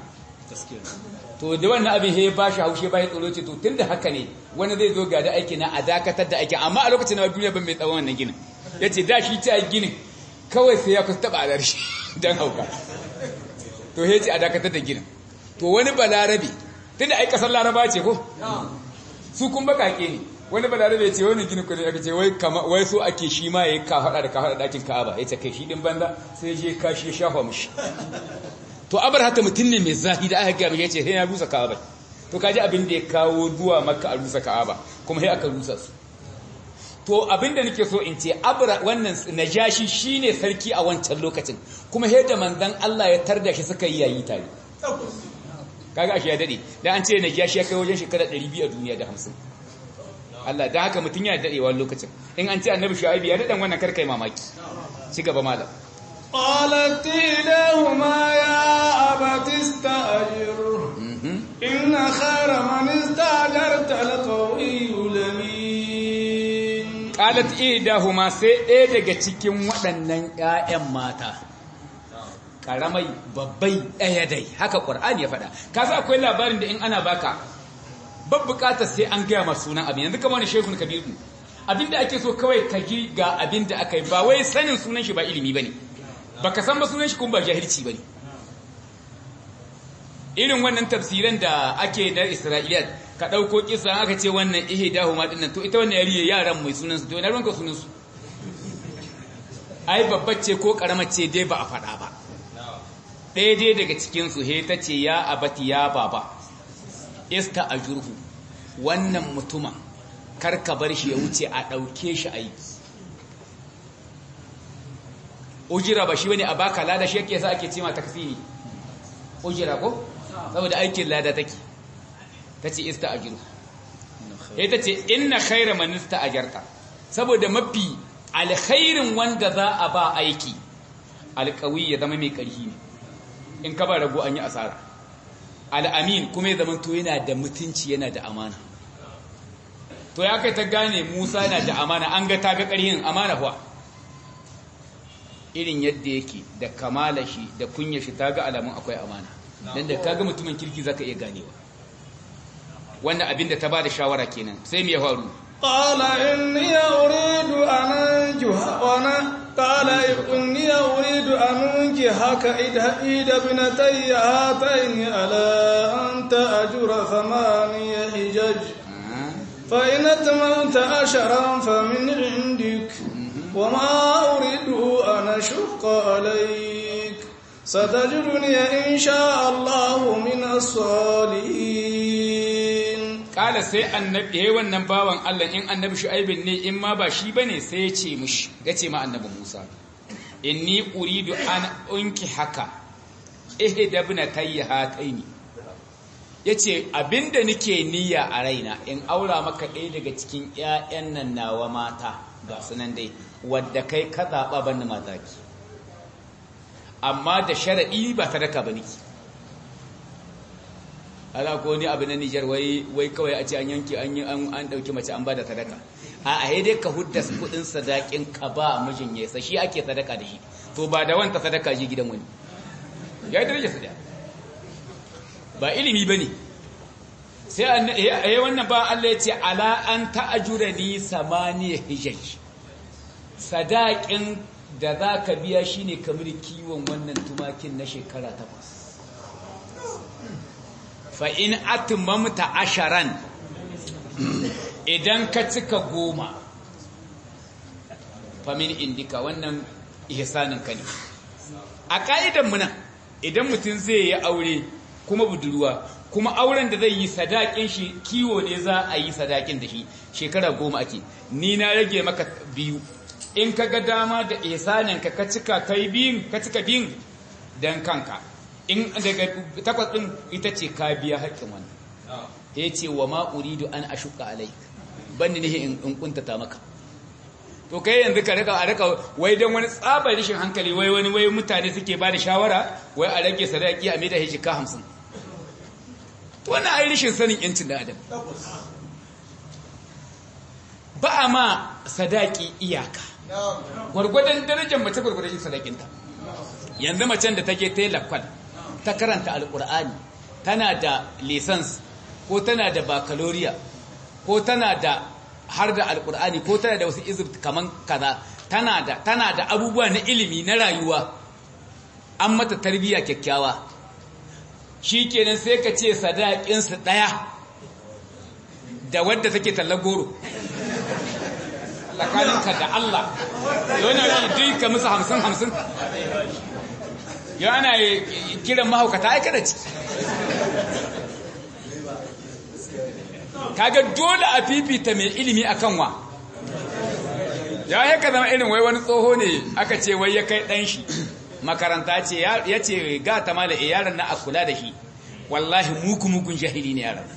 to da wannan abin he ba shi haushe ba ya tsoro ce to tun da haka ne wani zai zo ga da aiki na a dakatar da aikin amma a lokacin na duniya ban mai tsawon wannan ginin ya ce da shi ta ginin kawai sai ya kusa taɓa a shi don hauka to he ce a dakatar da ginin to wani balarabe tun da ai kasar laraba ce ko su kun bakake ne wani balarabe ce wani ginin kudi aka ce wai kama wai so ake shi ma yayi ka hada da ka hada dakin Ka'aba yace kai shi din banza sai je kashi ya shafa mishi to abarhata mutun ne mai zahi da aka ga mai yace sai na rusa Ka'aba to kaji abin da ya kawo zuwa Makka a rusa Ka'aba kuma sai aka rusa su to abin da nake so in ce abra wannan najashi shine sarki a wancan lokacin kuma sai da manzon Allah ya tarda shi suka yi yayi tare kaga ashe ya dade dan an ce najashi ya kai wajen shekara 200 a duniya da 50 Allah da haka mutum ya daɗewa lokacin in an ce annabi shu'aibu ya daɗan wannan karkai mamaki ci gaba malam قالت لهما يا أبت استأجر إن خير من استأجرت القوي الأمين qalat idahuma sai ɗaya daga cikin waɗannan ƴaƴan mata karamai babbai ɗaya dai haka qur'ani ya faɗa kasa akwai labarin da in ana baka ban bukatar sai an gaya masu sunan abin yanzu kamar wani shekun kabiru abinda ake so kawai ka ji ga abinda aka yi ba wai sanin sunan shi ba ilimi ba ne ba ka san ba sunan shi kuma ba jahilci ba ne irin wannan tafsiran da ake na isra'iliyat ka ɗauko kisa aka ce wannan ihe dahu ma ɗinnan to ita wannan yariye yaran mai sunansu to ina ruwanka sunansu ai babbar ce ko ƙaramar ce dai ba a faɗa ba ɗaya dai daga cikinsu he ta ce ya abati ya baba ista a jurhu wannan mutumin karka bar shi ya wuce a ɗauke shi aiki ujira ba shi wani a baka lada shi yake sa ake cima taksiri ujira ko saboda aikin lada take ta ce ista a jurhu ya ta ce inna khaira manista a jarka saboda mafi alkhairin wanda za a ba aiki alƙawi ya zama mai ƙarfi ne in ka ba rago an yi asara al'amin kuma ya zama to yana da mutunci yana da amana to ya kai ta gane musa yana da amana an ga ta ga ƙarhin amana kuwa irin yadda yake da kamala shi da kunya shi ta ga alamun akwai amana don da kaga mutumin kirki zaka iya ganewa wannan abin da ta ba da shawara kenan sai me ya faru قال إني أريد أن أنجح وأنا قال إني أريد أن أنجحك إحدى ابنتي هاتين على أن تأجر ثماني حجج فإن أتممت عشرا فمن عندك وما أريد أن أشق عليك ستجدني إن شاء الله من الصالحين kala sai annabi yayin wannan bawan Allah in annabi shu'aibin ne in ma ba shi bane sai ya ce mishi yace ma annabi Musa inni uridu an unki haka ihda ibnatayya hataini yace abinda nake niyya a raina in aura maka ɗaya daga cikin ƴaƴan nan nawa mata ga sunan dai wadda kai ka zaba ban mata ki amma da shar'i ba sadaka bane ki ala ko ni abu na Nijar wai wai kawai a ce an yanki an an an dauki mace an bada sadaka a a dai ka hudda kudin sadakin ka ba mijin ya sa shi ake sadaka da shi to ba da wanta sadaka ji gidan wani ya daraja sada ba ilimi bane sai an eh wannan ba Allah ya ce ala an ta'ajura ni samaniya hijaj sadakin da zaka biya shine kamar kiwon wannan tumakin na shekara takwas fa'in atimamta asharan idan ka cika goma famin indika wannan ihsanin ka ne a ƙa'idan muna idan mutum zai yi aure kuma budurwa kuma auren da zai yi sadakin shi kiwo ne za a yi sadakin da shi shekara goma ake ni na rage maka biyu in ka ga dama da ihsanin ka ka cika kai biyun ka cika biyun don kanka in daga takwas ɗin ita ce ka biya haƙƙin wani ya ce wa ma'uridu an a shuka alaik ban ni nihi in kuntata maka to kai yanzu ka rika a rika wai don wani tsabar rashin hankali wai wani wai mutane suke ba da shawara wai a rage sadaki a maida hijika hamsin to wani ai rashin sanin yancin da adam ba a ma sadaki iyaka gwargwadon darajar mace gwargwadon sadakinta yanzu macen da take ta yi lakwal ta karanta alkur'ani tana da lisans ko tana da bakaloriya ko tana da har da alkur'ani ko tana da wasu izib kaman kaza tana da tana da abubuwa na ilimi na rayuwa an mata tarbiyya kyakkyawa shikenan sai ka ce sadakin su daya da wadda take tallar goro tsakaninka da Allah yana duk ka musu hamsin hamsin yau ana kiran mahaukata aika da ciki kaga dole a fifita mai ilimi akan wa ya yi ka zama irin wai wani tsoho ne aka ce wai ya kai ɗan shi makaranta ce ya ce ga ta mala e yaran na a kula da shi wallahi muku mukun jahili ne yaran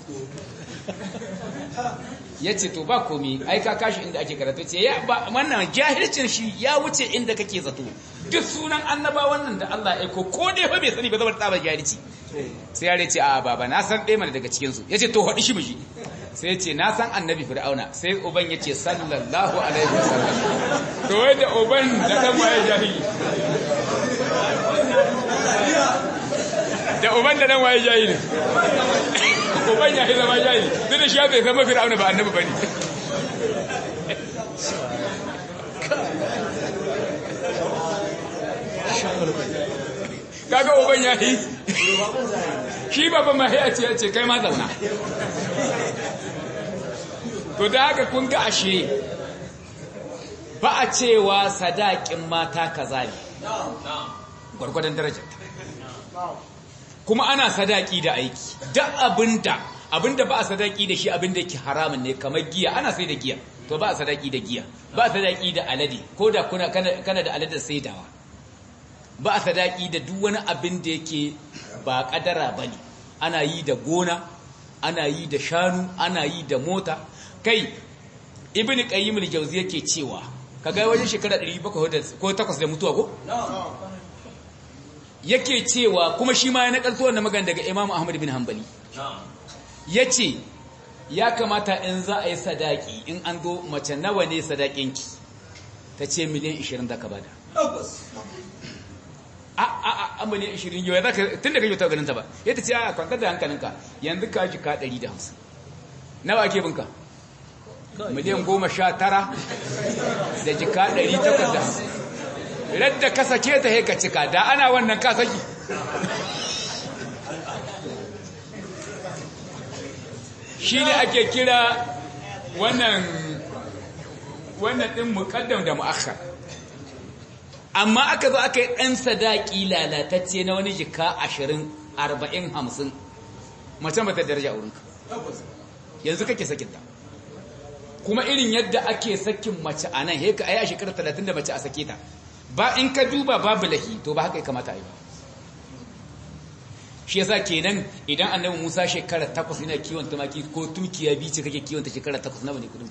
ya ce to ba komi ai ka kashi inda ake karatu ce ya ba wannan jahilcin shi ya wuce inda kake zato duk sunan annaba wannan da Allah ya aiko ko dai fa bai sani ba zama tsaba jahilci sai ya ce a baba na san ɗaya mana daga cikin su yace to hadi shi miji sai yace na san annabi fir'auna sai uban yace sallallahu alaihi wasallam to wai da uban da dan waye jahili da uban da dan waye jahili uban ya zama jahili duk da shi bai zama fir'auna ba annabi bane kaga uban ya yi shi babban ma ya ce ya ce kai ma zauna to da haka kun ga ashe ba a cewa sadakin mata kaza ne gwargwadon darajar kuma ana sadaki da aiki duk abinda abinda ba a sadaki da shi abinda yake haramun ne kamar giya ana sai da giya to ba a sadaki da giya ba a sadaki da alade ko da kuna kana da alade saidawa ba a sadaki da duk wani abin da yake ba kadara bane ana yi da gona ana yi da shanu ana yi da mota kai ibnu qayyim al-jawzi yake cewa kaga wajen shekara 700 ko 8 da mutuwa ko yake cewa kuma shi ma ya nakalto wannan magana daga Imam Ahmad bin Hanbali yace ya kamata in za a yi sadaki in an zo mace nawa ne sadakinki ta ce miliyan 20 da ka bada a a a miliyan 20 yau za ka tun da kake ta ganin ta ba ya ta ce a kwantar da hankalinka yanzu ka ji ka 150 nawa ake binka miliyan 19 da jika 850 radda ka sake ta haika cika da ana wannan ka saki shi ne ake kira wannan wannan ɗin muƙaddam da mu'akhar amma aka zo aka yi ɗan sadaki lalatacce na wani jika ashirin arba'in hamsin macen ba ta daraja wurinka yanzu kake sakinta kuma irin yadda ake sakin mace a nan heka a yi a shekarar talatin da mace a sake ta ba in ka duba babu lahi to ba haka ya kamata a yi ba shi yasa kenan idan annabi Musa shekara takwas yana kiwon tumaki ko tumkiya biyu ce kake kiwon ta shekara takwas nawa ne kudin ka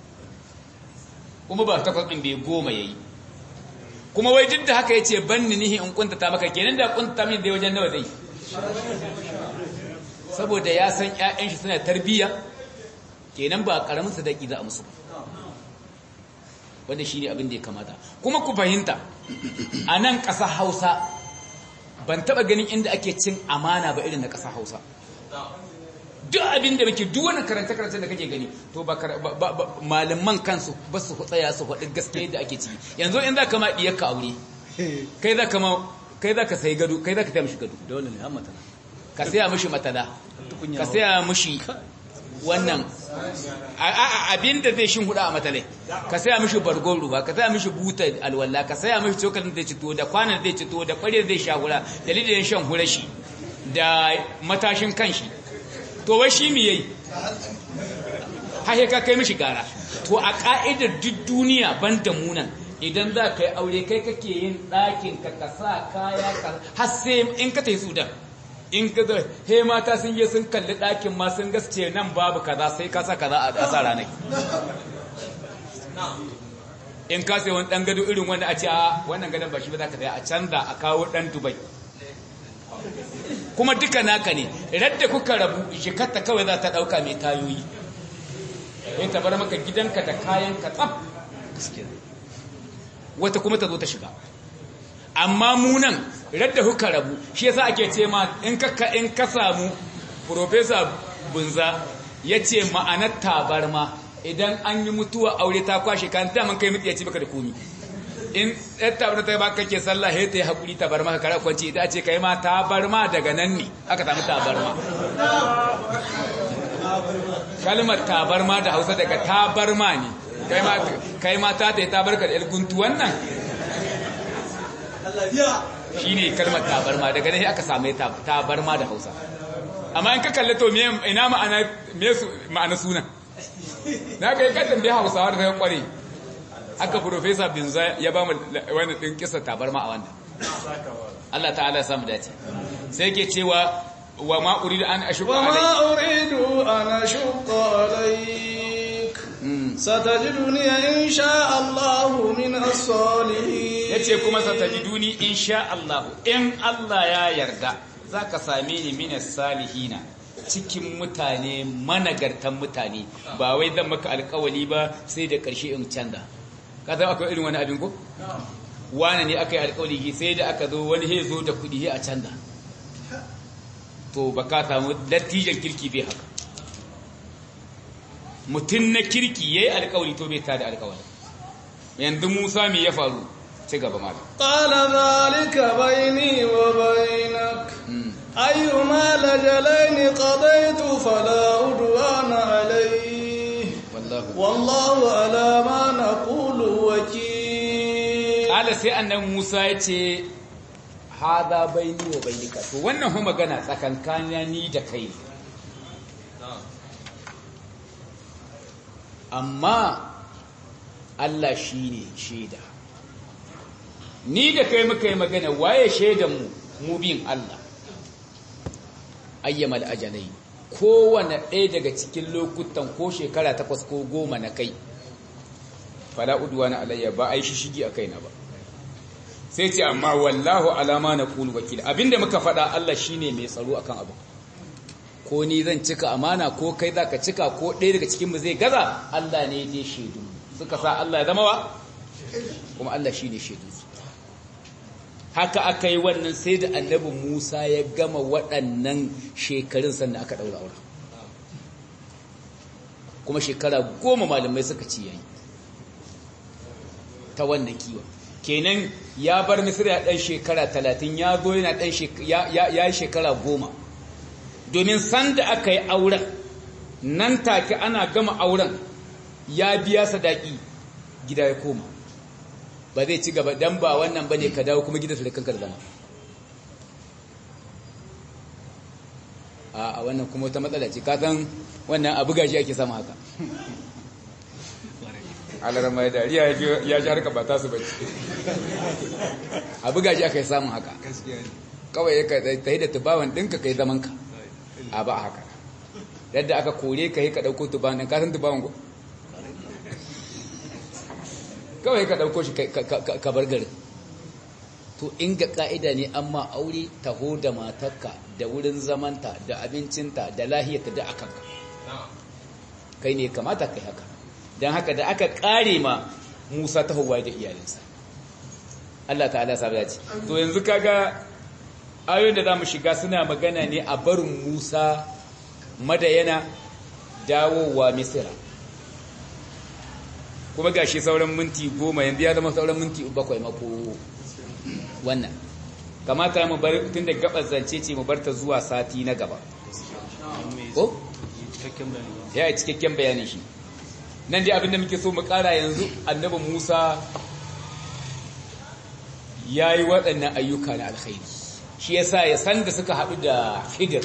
kuma ba takwas din bai goma yayi kuma wai duk da haka yace banni nihi in kuntata maka kenan da kuntata min dai wajen nawa zai saboda ya san ƴaƴan shi suna tarbiyya kenan ba karamin sadaki za a musu wanda shine abin da ya kamata kuma ku fahimta a nan ƙasa Hausa ban taba ganin inda ake cin amana ba irin na ƙasa Hausa duk abin da muke duk wani karanta-karanta da kake gani to ba malaman kansu ba su tsaya su faɗi gaske da ake ciki yanzu in za ka ma ɗiyar ka aure kai za ka ma kai za ka sai gado kai za ka taya mishi gado dole ne amma tana ka saya mishi matada ka saya mishi wannan abin da zai shin huda a matalai ka saya mishi bargon ruwa ka saya mishi buta alwala ka saya mishi cokalin da cito da kwanan da cito da kwarir zai sha hura da lidin shan hurashi da matashin kanshi to wai shi mi yayi hahe ka kai mishi gara to a ka'idar duk duniya ban da munan idan za ka yi aure kai kake yin ɗakin ka ka sa kaya ka har sai in ka tafi sudan in ka zai he mata sun yi sun kalli ɗakin ma sun gaske nan babu kaza sai ka sa kaza a ƙasa ranar in ka sai wani ɗan gado irin wanda a ce a wannan gadon ba shi ba za ka a canza a kawo ɗan dubai kuma duka naka ne radda kuka rabu shikarta kawai za ta ɗauka mai tayoyi in ta bar maka gidanka da kayan ka tsaf wata kuma ta zo ta shiga amma munan radda kuka rabu shi yasa ake ce ma in ka in ka samu professor bunza yace ma'anar tabarma idan an yi mutuwa aure ta kwashe kan ta man kai mutu yace baka da komi in ɗan tabarma ta baka kake sallah he ta yi hakuri tabarma ka kara kwanci ita ce kai ma tabarma daga nan ne aka samu tabarma kalmar tabarma da Hausa daga tabarma ne kai ma kai ma ta ta yi tabarka da ilguntu wannan shi ne kalmar tabarma daga nan aka same tabarma da hausa amma in ka kalli to ina ma'ana sunan na ka yi katon bai hausawa da ta kware aka profesa binza ya ba mu wani ɗin kisa tabarma a wanda Allah ta'ala samu dace sai ke cewa wa ma uridu an ashuka wa alai ma uridu an ashuka alaik satajiduni insha Allah min as-salihin yace kuma satajiduni insha Allah in Allah ya yarda zaka same ni minas salihina cikin mutane managartan mutane ba wai zan maka alkawali ba sai da ƙarshe in canza ka san akwai irin wani abin ko wani ne aka yi alkawali sai da aka zo wani he zo da kuɗi he a canza to ba ka samu dattijan kirki bai haka mutum na kirki ya yi alkawali to bai tada alkawali yanzu musa me ya faru ci gaba malam قال ذلك بيني وبينك أيما لجلين قضيت فلا عدوان عليه wallahu والله على ما نقول وكيل kala sai annan Musa ya ce hada baini wa bainika to wannan hu magana tsakankanin ni da kai amma Allah shine shaida ni da kai muka yi magana waye shaidan mu mu bin Allah ayyamal ajalai kowane ɗaya daga cikin lokutan ko shekara takwas ko goma na kai fala udwana alayya ba ai shishigi a kaina ba sai ce amma wallahu alama na qulu wakil abinda muka faɗa Allah shine mai tsaro akan abu ko ni zan cika amana ko kai zaka cika ko ɗaya daga cikin mu zai gaza Allah ne ya shaidu suka sa Allah ya zama wa kuma Allah shine shaidu haka aka yi wannan sai da annabi Musa ya gama waɗannan shekarun sannan aka ɗaura aure kuma shekara goma malamai suka ci yayi ta wannan kiwon kenan ya bar misira ya ɗan shekara talatin ya zo yana ɗan ya yi shekara goma domin sanda aka yi auren nan take ana gama auren ya biya sadaki gida ya koma ba zai ci gaba dan ba wannan bane ka dawo kuma gidansu da kanka da zama a wannan kuma wata matsala ce kasan wannan abu gashi ake sama haka alar mai dariya ya ji harka ba tasu ba abu gashi aka yi samun haka kawai ya ta yi da tubawan ɗinka ka yi zamanka a ba haka yadda aka kore ka yi ka ɗauko tubawan ɗin kasan tubawan ko kawai ka ɗauko shi ka bar garin to in ga ƙa'ida ne amma aure taho da matarka da wurin zamanta da abincinta da lahiyarta da akanka kai ne kamata kai haka don haka da aka ƙare ma musa tahowa da iyalinsa Allah ta'ala sabi ce to yanzu kaga ayoyin da za mu shiga suna magana ne a barin musa madayana dawowa misira kuma ga shi sauran minti goma yanzu ya zama sauran minti bakwai mako wannan kamata mu bar tun da gabar zance ce mu bar ta zuwa sati na gaba ko ya yi cikakken bayanin shi nan dai abinda muke so mu kara yanzu annabi Musa ya yi waɗannan ayyuka na alkhairi shi yasa ya san da suka haɗu da Khidir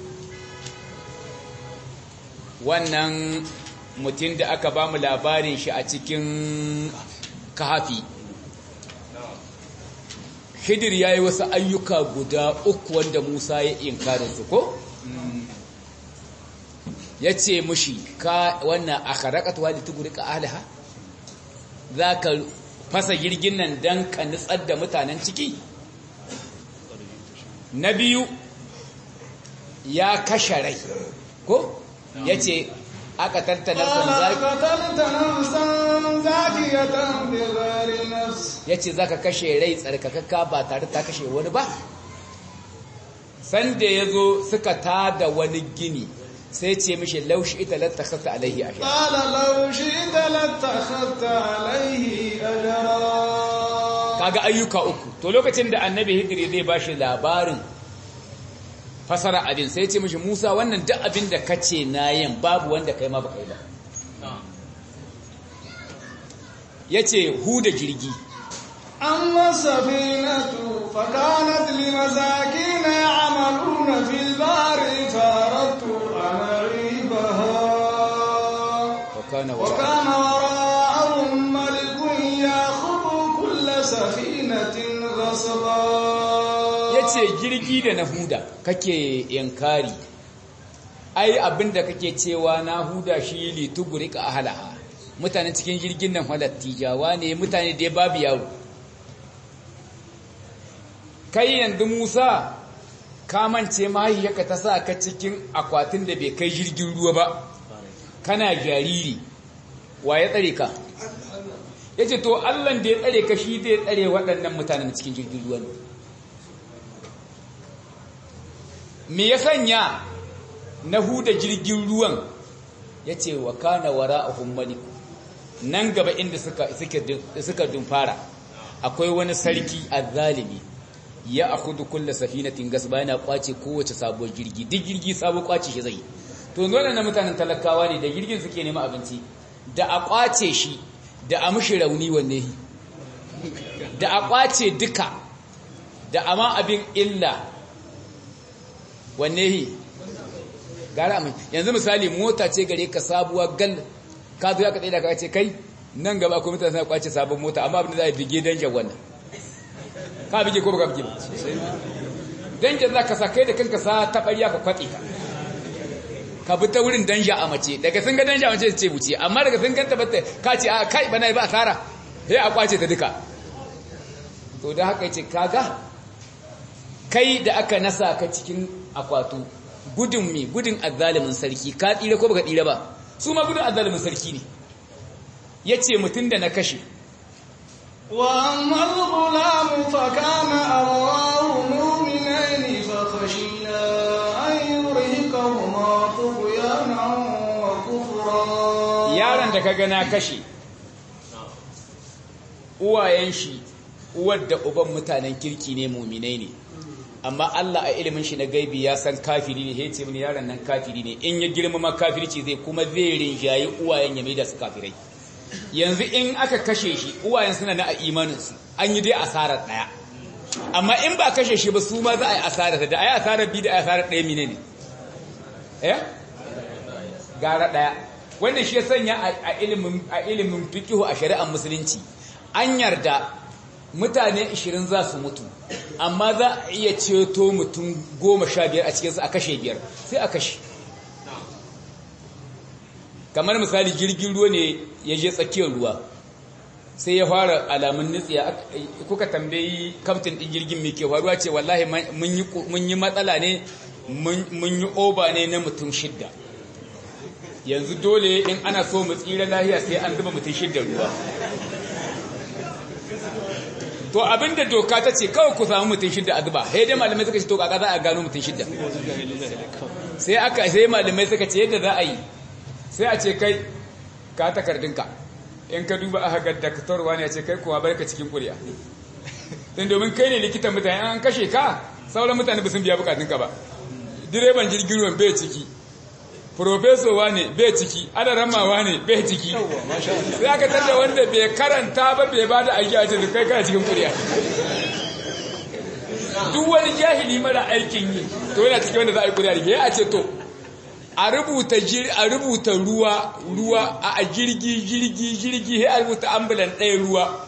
wannan mutum da aka ba mu labarin shi a cikin kahafi Khidir ya yi wasu ayyuka guda uku wanda Musa ya inkarin su ko? ya ce mushi ka wannan a karakatuwa da tuguri ka alaha za ka fasa girgin nan don ka nutsar da mutanen ciki na biyu ya kashe rai ko ya ce aka tattana zaki ya ce za ka kashe rai tsarkakakka ba tare ta kashe wani ba sanda ya zo suka tada wani gini sai ce mishi laushi ita lattakhasta alaihi ajra qala laushi ita lattakhasta alaihi ajra kaga ayyuka uku to lokacin da annabi hidri zai bashi labarin fasara abin sai ce mishi Musa wannan duk abin da kace nayin babu wanda kai ma baka yi ba yace hu da jirgi amma safinatu fakanat limasakin ya'maluna fil bahri faradtu وكان وكان وراءهم ملك ياخذ كل سفينة غصبا yace jirgi da na huda kake inkari ai abinda kake cewa na huda shi li tugurika ahlaha mutane cikin jirgin nan halattijawa ne mutane da babu yaro kai yanzu Musa ka mance mahaifiyarka ta sa ka cikin akwatin da bai kai jirgin ruwa ba kana jariri wa ya tsare ka ya ce to allan da ya tsare ka shi zai tsare waɗannan mutanen cikin jirgin ruwa ne me ya sanya na huda jirgin ruwan ya ce wa kana wara a hummani nan gaba inda suka dumfara akwai wani sarki a zalimi ya akudu kulla safinatin gas bayan ya kwace kowace sabuwar jirgi duk jirgi sabo kwace shi zai to nuna na mutanen talakawa ne da jirgin suke nema abinci da a kwace shi da a mushi rauni wanne da a kwace duka da ama abin illa wanne gara mai yanzu misali mota ce gare ka sabuwa gal ka zo ya ka tsaye da ka ce kai nan gaba kuma mutane suna kwace sabon mota amma abin da za a bige danjan wannan ka bige ko baka bige ba danjan za ka sa kai da kanka sa taɓarya ka kwatse ta ka bi ta wurin danja a mace daga sun ga danja a mace ce wuce amma daga sun ganta bata ka ce a kai bana ba asara sai a kwace ta duka to da haka yace kaga kai da aka nasa ka cikin akwatu gudun mi gudun azzalimin sarki ka tsira ko baka tsira ba su ma gudun azzalimin sarki ne yace mutun da na kashe وأما الغلام فكان أبواه مؤمنين فخشينا أن يرهقهما طغيانا وكفرا yaron da kaga na kashe uwayen shi uwar da uban mutanen kirki ne muminai ne amma Allah a ilimin shi na gaibi ya san kafiri ne yace mini yaron nan kafiri ne in ya girmama kafirci zai kuma zai rinjayi uwayen ya mai da su kafirai yanzu in aka kashe shi uwayen suna na a imaninsu an yi dai asarar daya amma in ba kashe shi ba su ma za a yi asarar da a yi asarar bi da a yi asarar daya mine ne eh gara daya wannan shi ya sanya a ilimin a ilimin fiqhu a shari'ar musulunci an yarda mutane 20 za su mutu amma za a iya ceto mutum 15 a cikinsu a kashe biyar sai a kashe kamar misali jirgin ruwa ne ya je tsakiyar ruwa sai ya fara alamun nutsiya kuka tambayi kamtin ɗin jirgin mai ke faruwa ce wallahi mun yi matsala ne mun yi oba ne na mutum shidda yanzu dole in ana so mu tsira lahiya sai an zuba mutum shidda ruwa to abinda doka ta ce kawai ku samu mutum shidda a zuba sai dai malamai suka ce to kaka za a gano mutum shidda sai aka sai malamai suka ce yadda za a yi sai a ce kai ka takardinka in ka duba aka ga daktarwa ne a ce kai kuma barka cikin kuriya don domin kai ne likitan mutane an kashe ka sauran mutane ba sun biya bukatunka ba direban jirgin ruwan bai ciki profesowa ne bai ciki adaramawa ne bai ciki sai aka tarda wanda bai karanta ba bai ba da aiki a cikin kai kana cikin kuriya duk wani jahili mara aikin yi to yana cikin wanda za a yi kuriya da ya a ce to a rubuta a rubuta ruwa ruwa a jirgi jirgi jirgi sai a rubuta ambulan ɗaya ruwa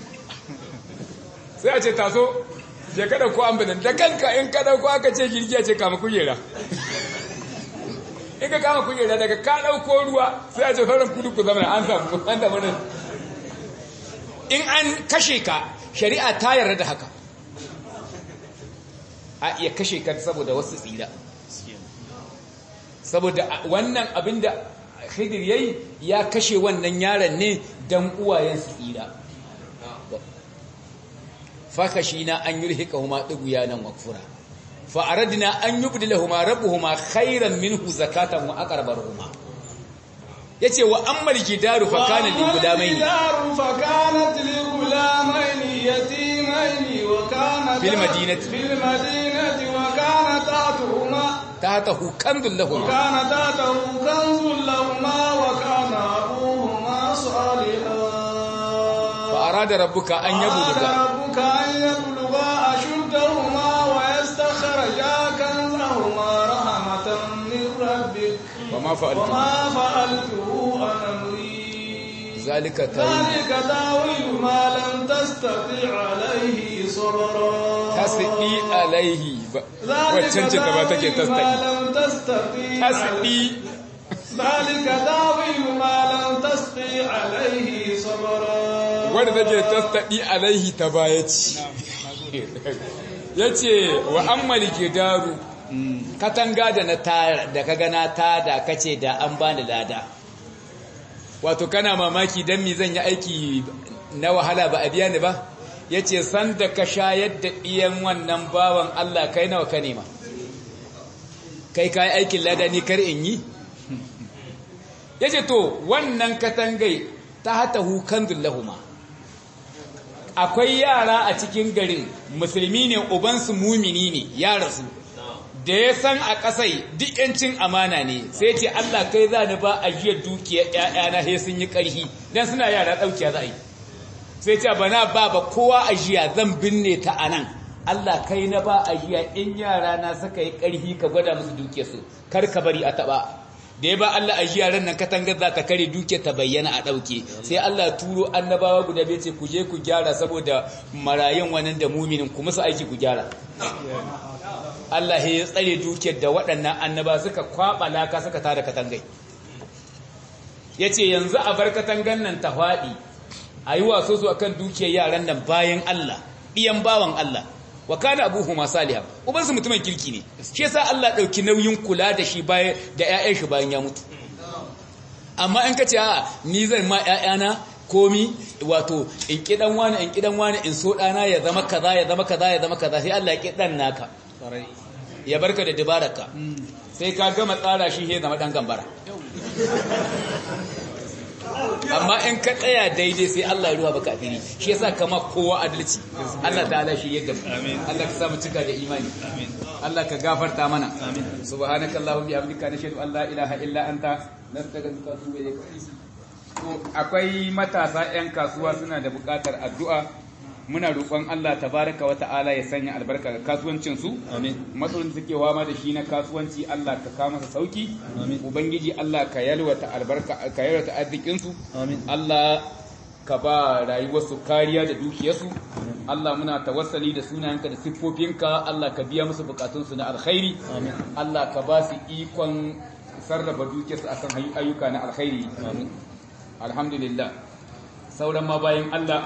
sai a ce taso je ka dauko ambulan da kanka in ka dauko aka ce jirgi a ce kama kujera in ka kama kujera daga ka dauko ruwa sai a ce sauran kudu ku zama an samu an samu nan in an kashe ka shari'a ta yarda da haka a iya kashe ka saboda wasu tsira saboda wannan abin da khidir yayi ya kashe wannan yaron ne dan uwayen su tsira fakashina an yurhikahuma dughyanan wa kufra fa aradna an yubdilahuma rabbuhuma khayran minhu zakatan wa aqrabarhuma yace wa ammal jidaru fa kana lil gulamaini jidaru fa kanat lil gulamaini yatimaini wa kana fil madinati fil madinati wa kana ta'tuhuma تحته كنز لهما وكان تحته كنز لهما وكان أبوهما صالحا فأراد ربك أن يبلغا ربك أن يبلغا أشدهما ويستخرجا كنزهما رحمة من ربك وما فعلت وما فعلته عن أمري ذلك تاويل ذلك تاويل ما لم تستطع عليه صبرا tasdi alaihi waccan ce ta ba take tasdi tasdi ذلك تاويل ما لم تستطع عليه صبرا wanda take tasdi alaihi ta baya ci yace wa ammal gidaru katanga da na ta da kaga na ta da kace da an bani lada wato kana mamaki dan mi zan yi aiki na wahala ba a biya ni ba ya ce sanda ka shayar da ɗiyan wannan bawan Allah kai nawa ka nema kai ka yi aikin ladani kar in yi ya ce to wannan katangai ta hata hukan zullahuma akwai yara a cikin garin musulmi ne ubansu mumini ne ya rasu da ya san a ƙasai duk yancin amana ne sai ce Allah kai za ni ba a jiyar dukiyar ‘ya'yana sai sun yi ƙarfi don suna yara ɗaukiya za a yi sai ce ba na ba ba kowa ajiya zan binne ta a nan Allah kai na ba ajiya in yara na suka yi ƙarfi ka gwada musu duke su kar ka bari a taɓa da ya ba Allah ajiya ran nan katangar za ta kare duke ta bayyana a ɗauke sai Allah turo annabawa guda bai ce ku je ku gyara saboda marayun wannan da muminin ku musu aiki ku gyara Allah ya tsare dukiyar da waɗannan annaba suka kwaba laka suka tada katangai yace yanzu a bar katangan nan ta faɗi ayi waso su akan dukiyar yaran nan bayan Allah iyan bawan Allah wa kana abuhuma salihan ubansu mutumin kirki ne shi yasa Allah dauki nauyin kula da shi bayan da ƴaƴan shi bayan ya mutu amma in kace a ni zan ma ƴaƴana komi wato in kidan wani in kidan wani in so dana ya zama kaza ya zama kaza ya zama kaza sai Allah ya kidan naka ya barka da dabaraka sai ka gama tsara shi sai zama dan gambara amma in ka tsaya daidai sai Allah ya ruwa baka afiri shi yasa kama kowa adalci Allah ta'ala shi yadda mu Allah ka samu cika da imani Allah ka gafarta mana subhanakallahumma bihamdika nashhadu an la ilaha illa anta nastaghfiruka wa atubu ilayk to akwai matasa 'yan kasuwa suna da buƙatar addu'a muna roƙon Allah tabaraka wa ta'ala ya sanya albarka ga kasuwancin su matsalolin suke wama da shi na kasuwanci Allah ka kawo masa sauki ubangiji Allah ka yalwata albarka ka yalwata arzikin su Allah ka ba rayuwarsu kariya da dukiyarsu Allah muna tawassali da sunayenka da siffofinka Allah ka biya musu bukatunsu na alkhairi Allah ka ba su ikon sarrafa dukiyarsu akan ayyuka na alkhairi alhamdulillah sauran ma bayan Allah